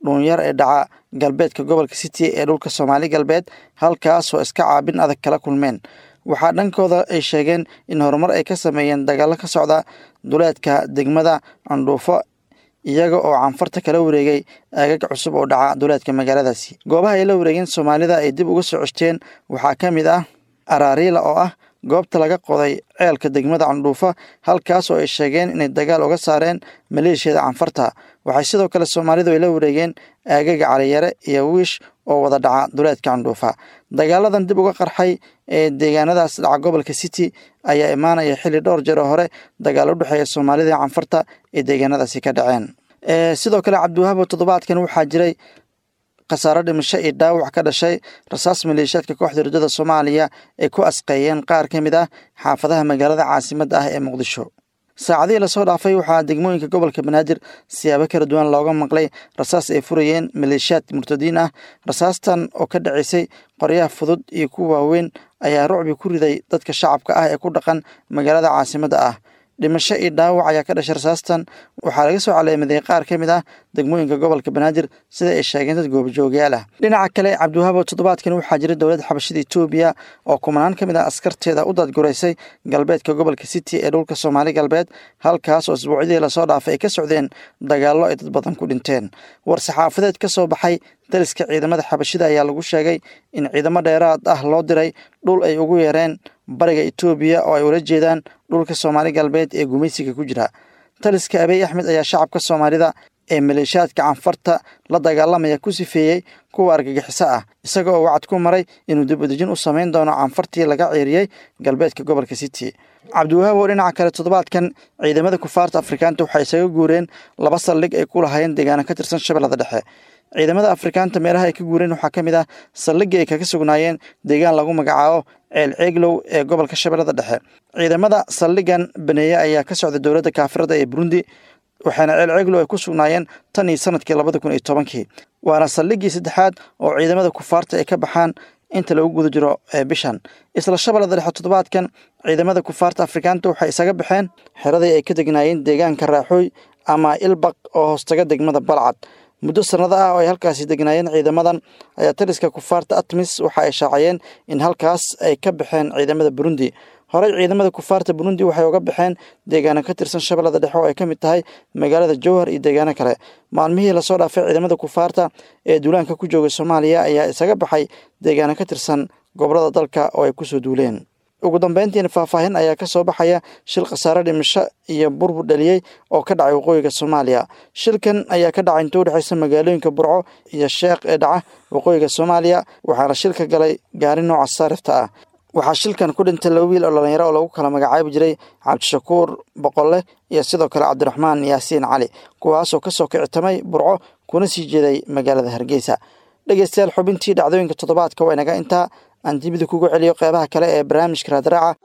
dhuunyar ee dhaca galbeedka gobolka city ee dhulka soomaali galbeed halkaasoo iska caabin adag kala kulmeen waxaa dhankooda ay sheegeen in horumar ay ka sameeyeen dagaallo ka socda duleedka degmada candhuufo iyaga oo canfarta kala wareegay aagag cusub oo dhaca duleedka magaaladaasi goobaha ay la wareegeen soomaalida ay dib uga soo ceshteen waxaa ka mid ah araariila oo ah goobta laga qoday ceelka degmada candhuufa halkaas oo ay sheegeen inay dagaal uga saareen maleeshiyada canfarta waxay sidoo kale soomaalidu ay la wareegeen aagaga caliyare iyo wiish oo wada dhaca duleedka candhuufa dagaaladan dib uga qarxay ee deegaanadaas dhaca gobolka city ayaa imaanaya xilli dhowr jeer oo hore dagaal u dhexeeya soomaalida iyo canfarta ee deegaanadaasi ka dhaceen sidoo kale cabdiwahaabo toddobaadkan waxaa jiray khasaaro dhimasho iyo dhaawac ka dhashay rasaas maleeshiyaadka kooxda ridada soomaaliya ay ku asqeeyeen qaar ka mid ah xaafadaha magaalada caasimadda ah ee muqdisho saacadihii lasoo dhaafay waxaa degmooyinka gobolka banaadir siyaabo kala duwan looga maqlay rasaas ay furayeen maleeshiyaad murtadiin ah rasaastan oo ka dhacaysay qoryaha fudud iyo kuwa waaweyn ayaa rucbi ku riday dadka shacabka ah ee ku dhaqan magaalada caasimadda ah dhimasho iyo dhaawac ayaa ka dhashay rasaastan waxaa laga soo caleemaday qaar ka mid ah degmooyinka gobolka banaadir sida ay sheegeen dad goobajoogayaal ah dhinaca kale cabdiwahaabo toddobaadkan waxaa jira dowladda xabashada etoobiya oo kumanaan ka mid ah askarteeda u dadguraysay galbeedka gobolka city ee dhulka soomaali galbeed halkaas oo isbuucyadii lasoo dhaafay ay ka socdeen dagaallo ay dad badan ku dhinteen war saxaafadeed ka soo baxay daliska ciidamada xabashida ayaa lagu sheegay in ciidamo dheeraad ah loo diray dhul ay ugu yeereen bariga etoobiya oo ay ula jeedaan dhulka soomaali galbeed ee gumaysiga ku jira taliska abiy axmed ayaa shacabka soomaalida ee maleeshiyaadka canfarta la dagaalamaya ku sifeeyey kuwa argagixiso ah isaga oo wacad ku maray inuu dib udejin u samayn doono canfartii laga ciiriyey galbeedka gobolka city cabdiwahaab oo dhinaca kale toddobaadkan ciidamada kufaarta afrikaanta waxay isaga guureen laba saldhig ay ku lahaayeen deegaano ka tirsan shabeellada dhexe ciidamada afrikaanta meelaha ay ka guureen waxaa ka mid ah saldhigii ay kaga sugnaayeen deegaan lagu magacaabo ceel ceeglow ee gobolka shabeellada dhexe ciidamada saldhigan baneeye ayaa ka socda dowladda kaafirada ee burundi waxaana ceel ceeglow ay ku sugnaayeen tan iyo sanadkii labada kun iyo tobankii waana saldhigii saddexaad oo ciidamada kufaarta ay ka baxaan inta lagu guda jiro bishan isla shabeellada dhexe toddobaadkan ciidamada kufaarta afrikaanta waxay isaga baxeen xeradii ay ka degnaayeen deegaanka raaxooy ama ilbaq oo hoostaga degmada balcad muddo sannado ah oo ay halkaasi degnaayeen ciidamadan ayaa taliska kufaarta atmis waxa ay shaaciyeen in halkaas ay ka baxeen ciidamada burundi horey ciidamada kufaarta burundi waxay uga baxeen deegaano ka tirsan shabeellada dhexe oo ay ka mid tahay magaalada jowhar iyo deegaano kale maalmihii lasoo dhaafay ciidamada kufaarta ee duulaanka ku joogay soomaaliya ayaa isaga baxay deegaano ka tirsan gobolada dalka oo ay kusoo duuleen ugu dambeyntiina faahfaahin ayaa ka soo baxaya shil khasaare dhimasho iyo burbur dhaliyey oo ka dhacay waqooyiga soomaaliya shilkan ayaa ka dhacay inta u dhexaysa magaalooyinka burco iyo sheekh ee dhaca waqooyiga soomaaliya waxaana shilka galay gaari nooca saarifta ah waxaa shilkan ku dhintay laba wiil oo dhalinyaro oo lagu kala magacaabi jiray cabdishakuur boqolle iyo sidoo kale cabdiraxmaan yaasiin cali kuwaasoo kasoo kicitamay burco kuna sii jeeday magaalada hargeysa dhegeystayaal xubintii dhacdooyinka toddobaadka waa inaga intaa aan dibida kugu celiyo qeybaha kale ee barnaamijka raadraaca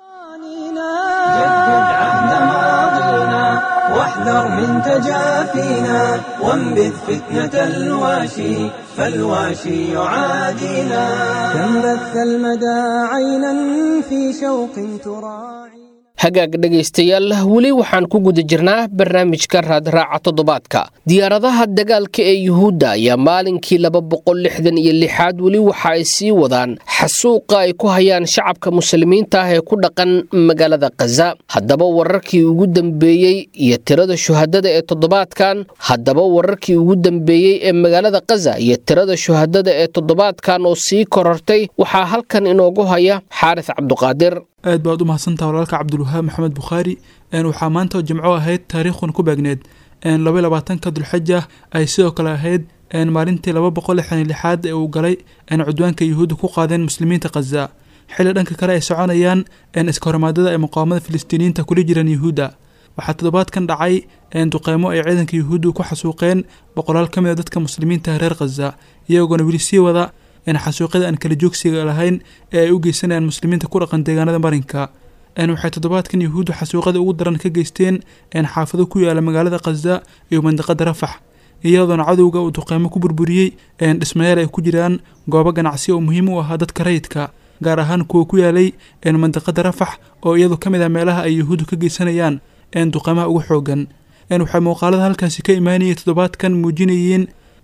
واحذر من تجافينا وانبذ فتنة الواشي فالواشي يعادينا كم بث المدى عينا في شوق تراعي hagaag dhegaystayaal weli waxaan ku guda jirnaa barnaamijka raadraaca toddobaadka diyaaradaha dagaalka ee yuhuudda ayaa maalinkii laba boqol lixdan iyo lixaad weli waxa ay sii wadaan xasuuqa ay ku hayaan shacabka muslimiinta ah ee ku dhaqan magaalada khaza haddaba wararkii ugu dambeeyey iyo tirada shuhadada ee toddobaadkan haddaba wararkii ugu dambeeyey ee magaalada khaza iyo tirada shuhadada ee toddobaadkan oo sii korortay waxaa halkan inoogu haya xaaris cabduqaadir aad baad u mahadsantaha walaalka cabdulwahaab maxamed bukhaari waxaa maanta jimco ahayd taariikhun ku beegneed laba labaatanka dulxaja ay sidoo kale ahayd maalintii laba boqol lixdan lixaad ee uu galay cudwaanka yuhuudda ku qaadeen muslimiinta khaza xilli dhanka kale ay soconayaan iska hormaadada ay muqaawamada filistiiniyiinta kula jiraan yuhuudda waxaa toddobaadkan dhacay duqeymo ay ciidanka yuhuuddu ku xasuuqeen boqolaal ka mid a dadka muslimiinta reer khaza iyagoona weli sii wada xasuuqyada aan kala joogsiga lahayn ee ay u geysanayaan muslimiinta ku dhaqan deegaanada marinka waxay toddobaadkan yuhuuddu xasuuqyada ugu daran ka geysteen xaafado ku yaala magaalada khaza iyo mandiqada rafax iyadoona cadowga uu duqeymo ku burburiyey dhismayaal ay ku jiraan goobo ganacsi oo muhiim u ahaa dadka rayidka gaar ahaan kuwa ku yaalay mandiqada rafax oo iyadu ka mid ah meelaha ay yuhuuddu ka geysanayaan duqeymaha ugu xoogan waxay muuqaalada halkaasi ka imaanayay toddobaadkan muujinayeen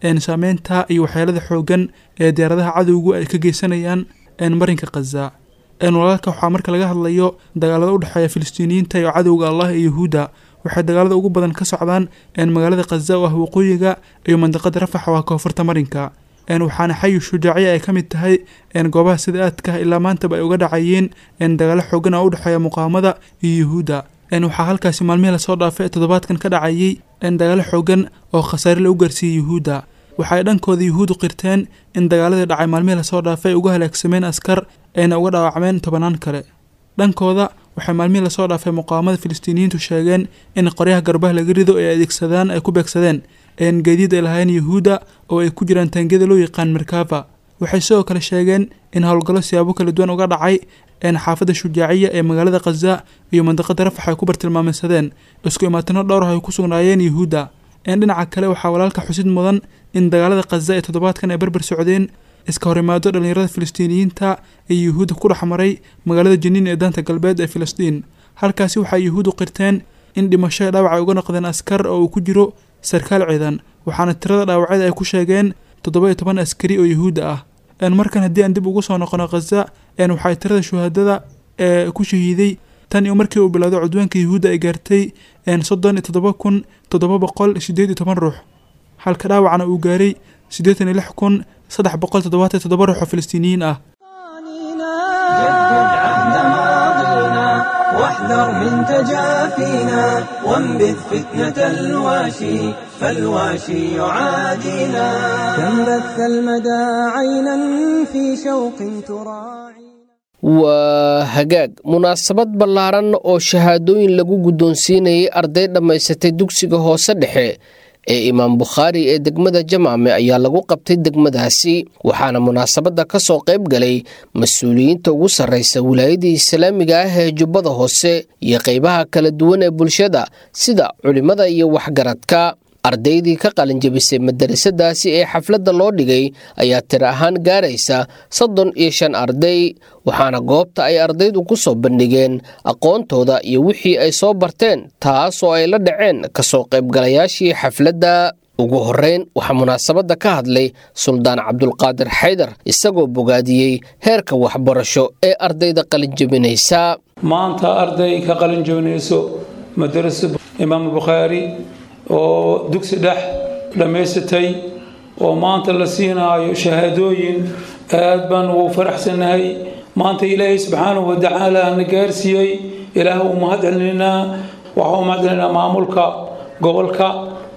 saameynta iyo waxyeelada xoogan ee diyaaradaha cadowgu ay ka geysanayaan marinka khaza walaalka waxaa marka laga hadlayo dagaalada u dhexeeya filistiiniyiinta iyo cadowga allah iyo yuhuudda waxay dagaalada ugu badan ka socdaan magaalada khaza oo ah waqooyiga iyo mandiqada rafax oo ah koonfurta marinka waxaana xayi shujaaciya ay ka mid tahay goobaha sida aadka ilaa maantaba ay uga dhacayeen dagaalo xoogan oo u dhexeeya muqaamada iyo yuhuudda waxaa halkaasi maalmihii lasoo dhaafay toddobaadkan ka dhacayay dagaalo xoogan oo khasaare lagu gaarsiiyey yuhuudda waxaay dhankooda yuhuuddu qirteen in dagaaladii dhacay maalmihii lasoo dhaafay ay uga halaagsameen askar ayna uga dhaawacmeen tobanaan kale dhankooda waxay maalmihii lasoo dhaafay muqaamada filistiiniyiintu sheegeen in qoryaha garbaha laga rido ay adeegsadaan ay ku beegsadeen geediid ay lahaayeen yuhuudda oo ay ku jiraan taangiyada loo yaqaan merkava waxay sidoo kale sheegeen in howlgallo siyaabo kala duwan uga dhacay xaafadda shujaaciya ee magaalada khaza iyo mandiqada rafax ay ku bartilmaameysadeen isku imaatino dhowrah ay ku sugnaayeen yuhuudda dhinaca kale waxaa walaalka xusid mudan in dagaalada khaza ee toddobaadkan ay barbar socdeen iska horimaado dhallinyarada filistiiniyiinta ee yuhuudda ku dhex maray magaalada janiin ee daanta galbeed ee filistiin halkaasi waxay yuhuuddu qirteen in dhimasho dhaawac ay uga noqdeen askar oo uu ku jiro sarkaal ciidan waxaana tirada dhaawacyada ay ku sheegeen toddoba iyo toban askari oo yuhuudda ah markan haddii aan dib ugu soo noqono khaza waxay tirada shuhadada ee ku shahiiday tan iyo markii uu bilowday cudwaanka yuhuudda ay gaartay soddon iyo toddoba kun toddoba boqol sideed iyo toban ruux halka dhaawacna uu gaaray siddeetan iyo lix kun saddex boqol toddobaatan iyo toddoba ruux oo filistiiniyiin ah واحذر من تجافينا وانبذ فتنة الواشي فالواشي يعادينا كم بث المدى عينا في شوق تراعي waa hagaag munaasabad ballaaran oo shahaadooyin lagu guddoonsiinayay arday dhammaysatay dugsiga hoose dhexe ee imaam bukhaari ee degmada jamaame ayaa lagu qabtay degmadaasi waxaana munaasabadda ka soo qayb galay mas-uuliyiinta ugu sarraysa wilaayadii islaamiga ah ee jubbada hoose iyo qaybaha kala duwan ee bulshada sida culimmada iyo waxgaradka ardaydii ka qalinjabisay madarasadaasi ee xafladda loo dhigay ayaa tiro ahaan gaaraysa soddon iyo shan arday waxaana goobta ay ardaydu ku soo bandhigeen aqoontooda iyo wixii ay soo barteen taas oo ay la dhaceen kasoo qaybgalayaashii xafladda ugu horreyn waxaa munaasabadda ka hadlay suldaan cabdulqaadir xaydar isagoo bogaadiyey heerka waxbarasho ee ardayda qalinjabinaysa maanta arday ka qalinjabinayso madarasa imaam bukhaari oo dugsi dhex dhammaysatay oo maanta la siinaayo shahaadooyin aad baan ugu faraxsannahay maanta ilaahay subxaanahu watacaala na gaarsiiyey ilaah uu mahad celinaynaa waxaa u mahad celinaynaa maamulka gobolka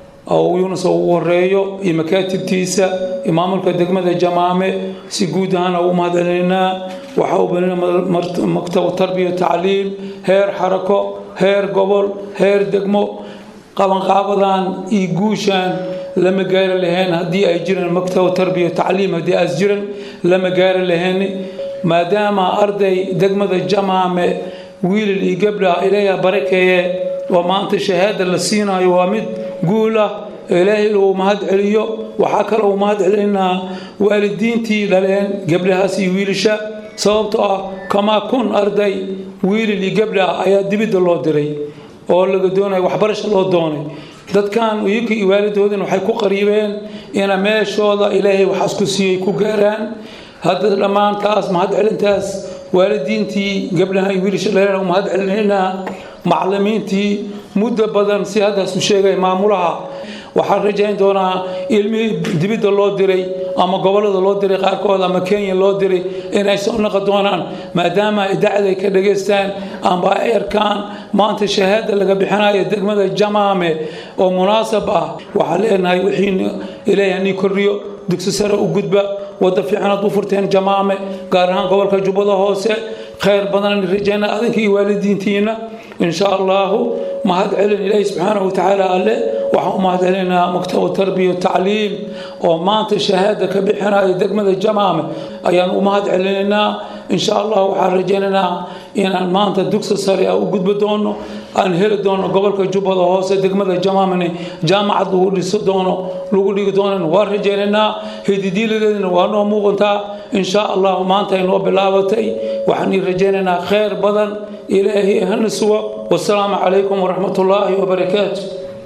oo yuunus ugu horeeyo iyo makaatibtiisa iyo maamulka degmada jamaame si guud ahaana ugu mahad celinaynaa waxaa u banina maktabu tarbiya tacliim heer xarako heer gobol heer degmo qabanqaabadan iyo guushaan lama gaari lahayn haddii ay jiraan maktaba tarbiya tacliim haddii aas jiran lama gaari lahayn maadaama arday degmada jamaame wiilal iyo gabdha ilaaha barakeeye oo maanta shahaada la siinayo waa mid guul ah ilaahay uu mahad celiyo waxaa kale uu mahad celinaa waalidiintii dhaleen gabdhahaas iyo wiilasha sababtoo ah kamaa kun arday wiilal iyo gabdha ayaa dibidda loo diray oo laga doonaya waxbarasha loo doonay dadkan iyaka iyo waalidoodin waxay ku qariibeen ina meeshooda ilaahay waxaas ku siiyey ku gaaraan hadda dhammaantaas mahad celintaas waalidiintii gabdhaha iyo wiilasha dhalena mahad celinaynaa macallimiintii muddo badan si haddaas u sheegay maamulaha waxaan rajayn doonaa ilmihii dibidda loo diray ama gobollada loo diray qaarkood ama kenya loo diray inay soo noqon doonaan maadaama idaacada ay ka dhageystaan amba ay arkaan maanta shahaada laga bixinayo degmada jamaame oo munaasab ah waxaan leenahay wixii ilaahay hanii kordhiyo dugsi sare u gudba wadda fiican aad u furteen jamaame gaar ahaan gobolka jubbada hoose khayr badan rajayna adinka iyo waalidiintiina إن شاء الله mahad celin ilaahi subxaanahu watacaala alle waxaan u mahad celinaynaa maktabu tarbiya tacliim oo maanta shahaada ka bixinaya degmada jamaame ayaan u mahad celinaynaa insha allah waxaan rajaynaynaa inaan maanta dugsi sare u gudbi doono aan heli doono gobolka jubbada hoose degmada jamaamani jaamacad lagu dhiso doono lagu dhigi doonan waan rajaynaynaa hididiiladeedina waa noo muuqantaa insha allah maanta ay noo bilaabatay waxaan ii rajaynaynaa khayr badan ilaahi hana sugo wasalaamu calaykum waraxmat ullaahi wabarakaatu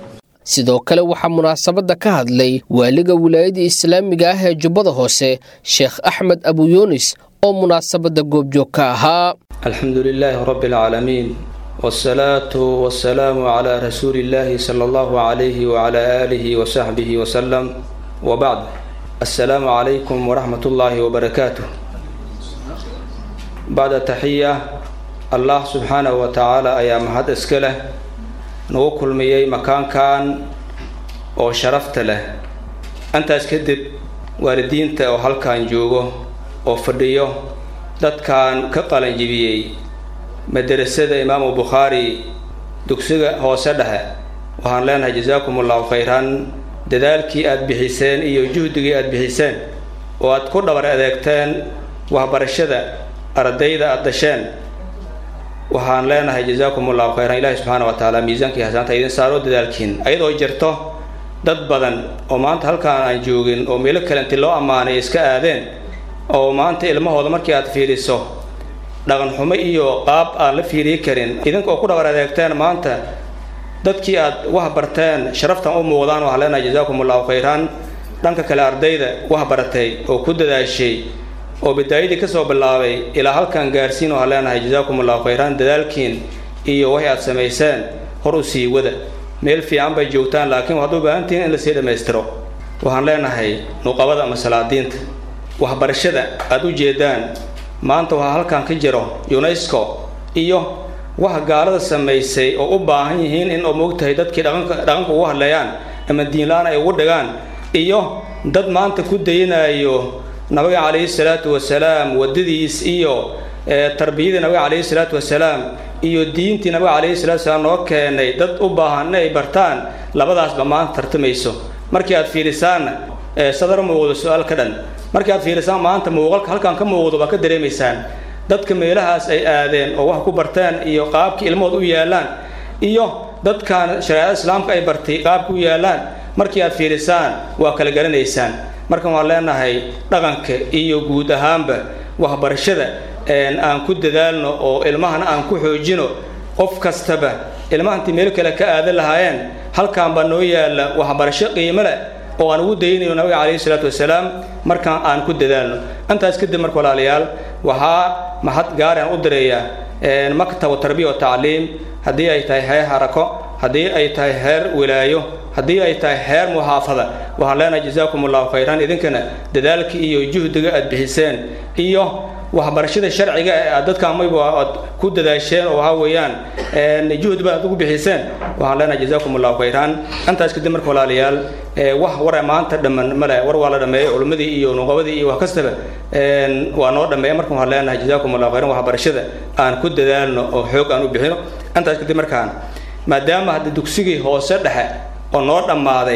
sidoo kale waxaa munaasabadda ka hadlay waaliga wilaayada islaamiga ah ee jubbada hoose sheekh axmed abu yuunis oo munaasabadda goobjoog ka ahaa alxamdu lilaahi rabbi alcaalamiin wsalaatu wasalaamu calaa rasuuli illaahi sala allahu calayhi wacalaa aalihi wasaxbihi wasalam wabacd assalaamu calaykum waraxmat ullaahi wabarakaatuh bacda taxiya allah subxaanahu wa tacaala ayaa mahad iska leh nagu kulmiyey makaankan oo sharafta leh intaas kadib waalidiinta oo halkan joogo oo fadhiyo dadkan ka qalanjibiyey madarasada imaamu bukhaari dugsiga hoose dhexe waxaan leenahay jasaakum allahu khayran dadaalkii aada bixiseen iyo juhdigii aada bixiseen oo aad ku dhabar adeegteen waxbarashada ardayda aada dasheen waxaan leenahay jasaakum allahu khayran ilaahi subxaana wa tacaala miisaankii xasaanta idin saaro dadaalkiin ayadoo jirto dad badan oo maanta halkaan aan joogin oo meelo kale inti loo ammaanay iska aadeen oo maanta ilmahooda markii aad fiiriso dhaqan xumo iyo qaab aan la fiiriyi karin idinka oo ku dhabar adeegteen maanta dadkii aad wax barteen sharaftan u muuqdaan waxaan leenahay jasaakum allahu khayran dhanka kale ardayda wax baratay oo ku dadaashay oo bidaayadii kasoo bilaabay ilaa halkan gaarsiin waxaan leenahay jasaakum allahu khayran dadaalkiin iyo waxay aad samayseen hor u sii wada meel fiican bay joogtaan laakiin waxaad u baahantihiin in lasii dhammaystiro waxaan leenahay nuqabada ama salaadiinta waxbarashada aada u jeedaan maanta waxaa halkan ka jiro unesco iyo wax gaalada samaysay oo u baahan yihiin in oo moogtahay dadkii dhaqanka dhaqanka ugu hadleeyaan ama diinla-aan ay ugu dhigaan iyo dad maanta ku dayanayo nabiga calayhi salaatu wasalaam waddadiis iyo tarbiyadii nabiga calayhi salaatu wasalaam iyo diintii nabiga calayhi salatu wasalaam noo keenay dad u baahan in ay bartaan labadaasba maanta tartamayso markii aad fiirisaanna sadar muuqdo su-aal ka dhan markii aad fiirisaan maanta muuqalka halkan ka muuqdo baa ka dareemaysaan dadka meelahaas ay aadeen oo wax ku barteen iyo qaabkii ilmahood u yaallaan iyo dadkan shareecada islaamka ay bartay qaabka u yaallaan markii aad fiirisaan waa kala garanaysaan markan waan leenahay dhaqanka iyo guud ahaanba waxbarashada aan ku dadaalno oo ilmahana aan ku xoojino qof kastaba ilmaha intii meel kale ka aadan lahaayeen halkan baa noo yaalla waxbarasho qiimo leh oo aan ugu daynayo nabiga calayhi salaatu wasalaam markaan aan ku dadaalno intaas kadib marka walaalayaal waxaa mahad gaaraan u direeyaa maktabu tarbiya wa tacliim haddii ay tahay heer harako haddii ay tahay heer wilaayo haddii ay tahay heer muxaafada waxaan leenahay jasaakum allahu khayran idinkana dadaalka iyo juhdiga aad bixiseen iyo waxbarashada sharciga ee aad dadka amayba aad ku dadaasheen oo waxaa weeyaan juhdi baad ugu bixiseen waxaan leenahay jasaakum allahu khayran intaas kadib marka walaalayaal wax war maanta dhamman male war waa la dhameeyey culimmadii iyo nuqabadii iyo wax kastaba waa noo dhameeya marka waxaan leenahay jasaakum allahu khayran waxbarashada aan ku dadaalno oo xoog aan u bixino intaas kadib markaan maadaama hadda dugsigii hoose dhexe oo noo dhammaaday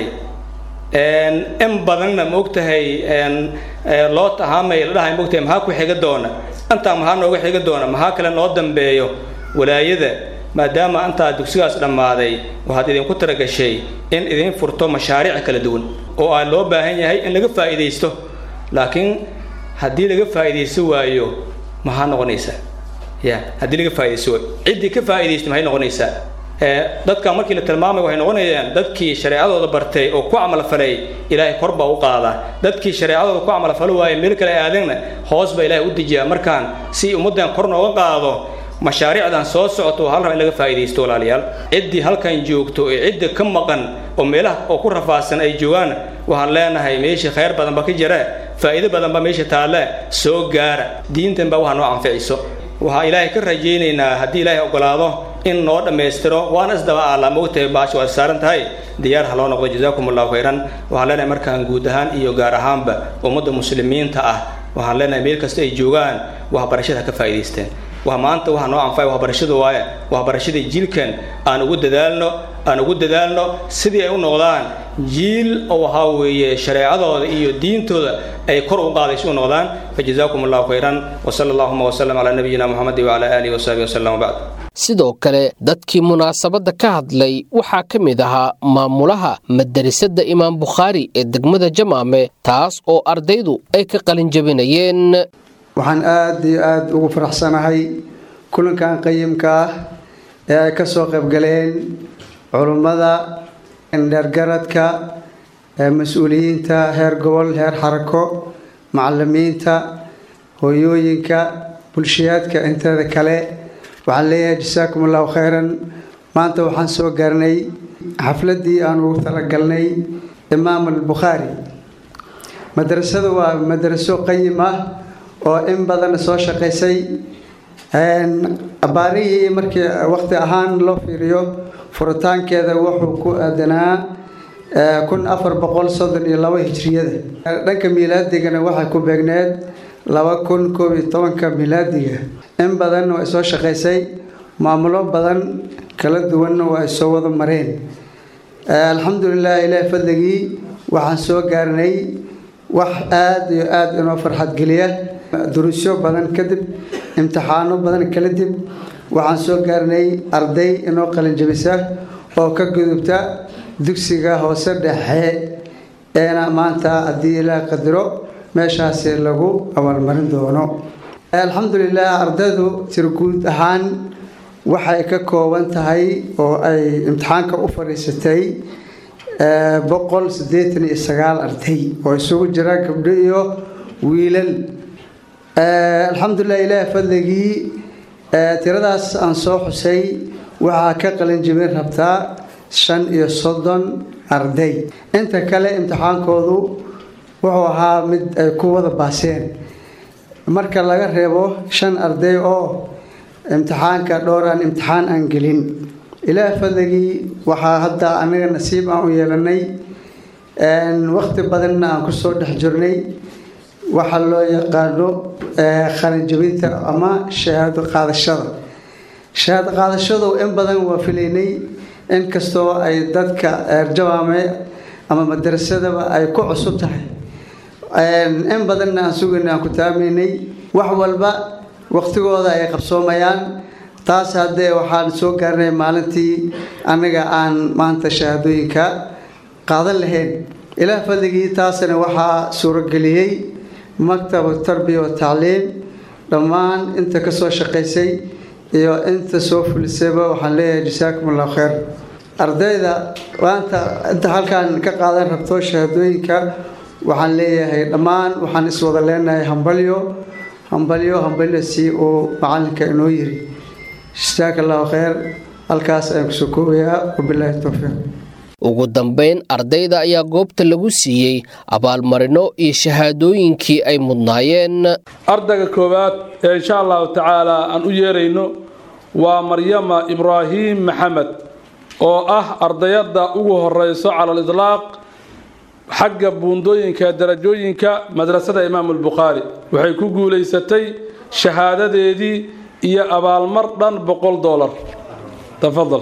in badanna maogtahay loo tahaamay la dhahay maogtahay maxaa ku xiga doona intaa maxaa nooga xiga doona maxaa kale noo dambeeyo walaayada maadaama intaa dugsigaas dhammaaday waxaad idinku talagashay in idin furto mashaariic kala duwan oo aa loo baahan yahay in laga faa'iidaysto laakiin haddii laga faa'iidaysto waayo maxaa noqonaysaa ya haddii laga faa'iidaysto waayo ciddii ka faa'iidaysta maxay noqonaysaa dadka markii la tilmaamay waxay noqonayaan dadkii shareecadooda bartay oo ku camalfalay ilaahay kor baa u qaadaa dadkii shareecadooda ku camalfali waaye meel kale aadeenna hoos baa ilaahay u dejiyaa markaan si ummaddan kor nooga qaado mashaariicdan soo socoto hal raba in laga faa'iidaysto walaalayaal ciddii halkan joogto ee cidda ka maqan oo meelaha oo ku rafaadsan ay joogaan waxaan leenahay meeshii khayr badan ba ka jira faa'iido badan ba meesha taalle soo gaara diintan baa waxaa noo anficiso waxaa ilaahay ka rajaynaynaa haddii ilaahay ogolaado in noo dhammaystiro waana isdaba aala mogtahay baasha waad saaran tahay diyaar ha loo noqdo jazaakum allahu khayran waxaan leenahay markaan guud ahaan iyo gaar ahaanba ummadda muslimiinta ah waxaan leenahay meel kasta ay joogaan waxbarashada ka faa'iidaysteen waa maanta waxaa noo anfacay waxbarashada waaye waxbarashadii jiilkan aan ugu dadaalno aan ugu dadaalno sidii ay u noqdaan jiil oo waxaa weeye shareecadooda iyo diintooda ay kor u qaadayso u noqdaan fajazaakum allahu khayran wasala allahuma wasalam calaa nabiyina muxamedi wacala aalihi wasaxbihi wasalam wabacd sidoo kale dadkii munaasabadda ka hadlay waxaa ka mid ahaa maamulaha madarasada imaam bukhaari ee degmada jamaame taas oo ardaydu ay ka qalin jabinayeen waxaan aada iyo aada ugu faraxsanahay kulankan qayimka ah ee ay ka soo qaybgaleen culummada dheergaradka mas-uuliyiinta heer gobol heer xarako macalimiinta hooyooyinka bulshayaadka inteeda kale waxaan leeyahay jasaakum allahu khayran maanta waxaan soo gaarnay xafladdii aan ugu talagalnay imaam albukhaari madrasadu waa madraso qayim ah oo in badan soo shaqaysay abaarihii markii waqti ahaan loo fiiriyo furitaankeeda wuxuu ku aadanaa kun afar boqol soddon iyo labo hijriyada dhanka miilaadigana waxay ku beegneed laba kun koob iyo tobanka milaadiga in badan waa soo shaqaysay maamulo badan kala duwanna waa ay soo wada mareen alxamdulilah ilaahi fadligii waxaan soo gaarnay wax aada iyo aada inoo farxad geliya duruusyo badan kadib imtixaano badan kala dib waxaan soo gaarnay arday inoo qalinjabisa oo ka gudubta dugsiga hoose dhexe eena maanta haddii ilaah qadiro meeshaasi lagu abaalmarin doono alxamdulilah ardaydu tirguud ahaan waxay ka kooban tahay oo ay imtixaanka u fadhiisatay boqol siddeetan iyo sagaal arday oo isugu jira gabdho iyo wiilal alxamdulilah ilaah fadligii tiradaas aan soo xusay waxaa ka qalinjibin rabtaa shan iyo soddon arday inta kale imtixaankoodu wuxuu ahaa mid ay ku wada baaseen marka laga reebo shan arday oo imtixaanka dhowraan imtixaan aan gelin ilaah fadligii waxaa hadda anaga nasiib aan u yeelanay waqti badanna aan kusoo dhex jirnay waxaa loo yaqaano qalinjabinta ama shahaado qaadashada shahaado qaadashadu in badan waa filaynay inkastoo ay dadka eerjawaame ama madrasadaba ay ku cusub tahay in badanna aan sugayna aan ku taamaynay wax walba waqtigooda ay qabsoomayaan taas haddee waxaan soo gaarnay maalintii annaga aan maanta shahaadooyinka qaadan lahayn ilaah fadligii taasna waxaa suurageliyey maktabu tarbiya wa tacliim dhammaan inta ka soo shaqaysay iyo inta soo fulisayba waxaan leeyahay jasaakum allahu khayr ardayda maanta inta halkaan ka qaadan rabto shahaadooyinka waxaan leeyahay dhammaan waxaan iswada leenahay hambalyo hambalyo hambalyo si uu macalinka inoo yiri jasaaka allahu khayr halkaas ayaan kusoo koobayaa wabilaahi towfiiq ugu dambayn ardayda ayaa goobta lagu siiyey abaalmarino iyo shahaadooyinkii ay mudnaayeen ardayga koowaad ee insha allahu tacaala aan u yeerayno waa maryama ibraahim maxamed oo ah ardayadda ugu horeyso cala lidlaaq xagga buundooyinka darajooyinka madrasada imaamu albukhaari waxay ku guulaysatay shahaadadeedii iyo abaalmar dhan boqol dolar tafadal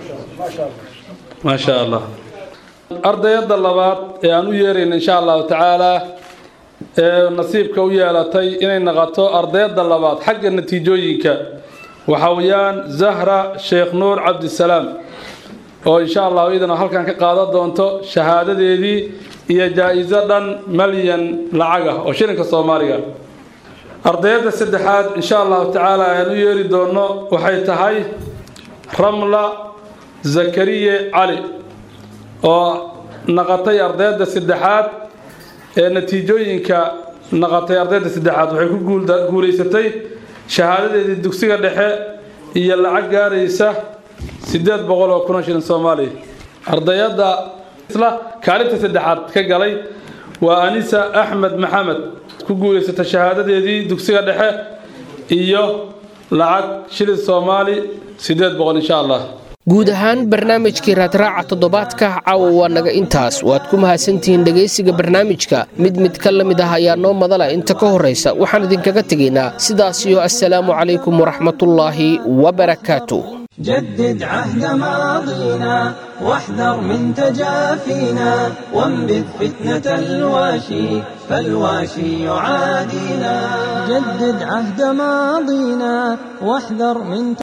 maa sha allah ardayadda labaad ee aan u yeerayna insha allahu tacaalaa ee nasiibka u yeelatay inay naqato ardayadda labaad xagga natiijooyinka waxa weeyaan zahra sheekh nuur cabdisalaam oo insha allahu iyadana halkan ka qaadan doonto shahaadadeedii iyo jaa-iso dhan malyan lacag ah oo shilinka soomaaliga ardayadda saddexaad insha allahu tacaala ayaan u yeeri doono waxay tahay ramla zakariye cali oo naqatay ardayadda saddexaad ee natiijooyinka naqatay ardayda saddexaad waxay ku guulaysatay shahaadadeedii dugsiga dhexe iyo lacag gaaraysa siddeed boqol oo kun oo shilin soomaaliya ardayadda isla kaalinta saddexaad ka galay waa anisa axmed maxamed ku guulaysatay shahaadadeedii dugsiga dhexe iyo lacag shilin soomaali siddeed boqol insha allah guud ahaan barnaamijkii raadraaca toddobaadka caawa waa naga intaas waad ku mahadsantihiin dhegaysiga barnaamijka mid mid ka la mid ah ayaa noo madala inta ka horraysa waxaan idinkaga tegaynaa sidaas iyo assalaamu calaykum waraxmatullaahi wabarakaatu جدد عهد ماضينا واحذر من تجافينا وانبذ فتنة الواشي فالواشي يعادينا جدد عهد ماضينا واحذر من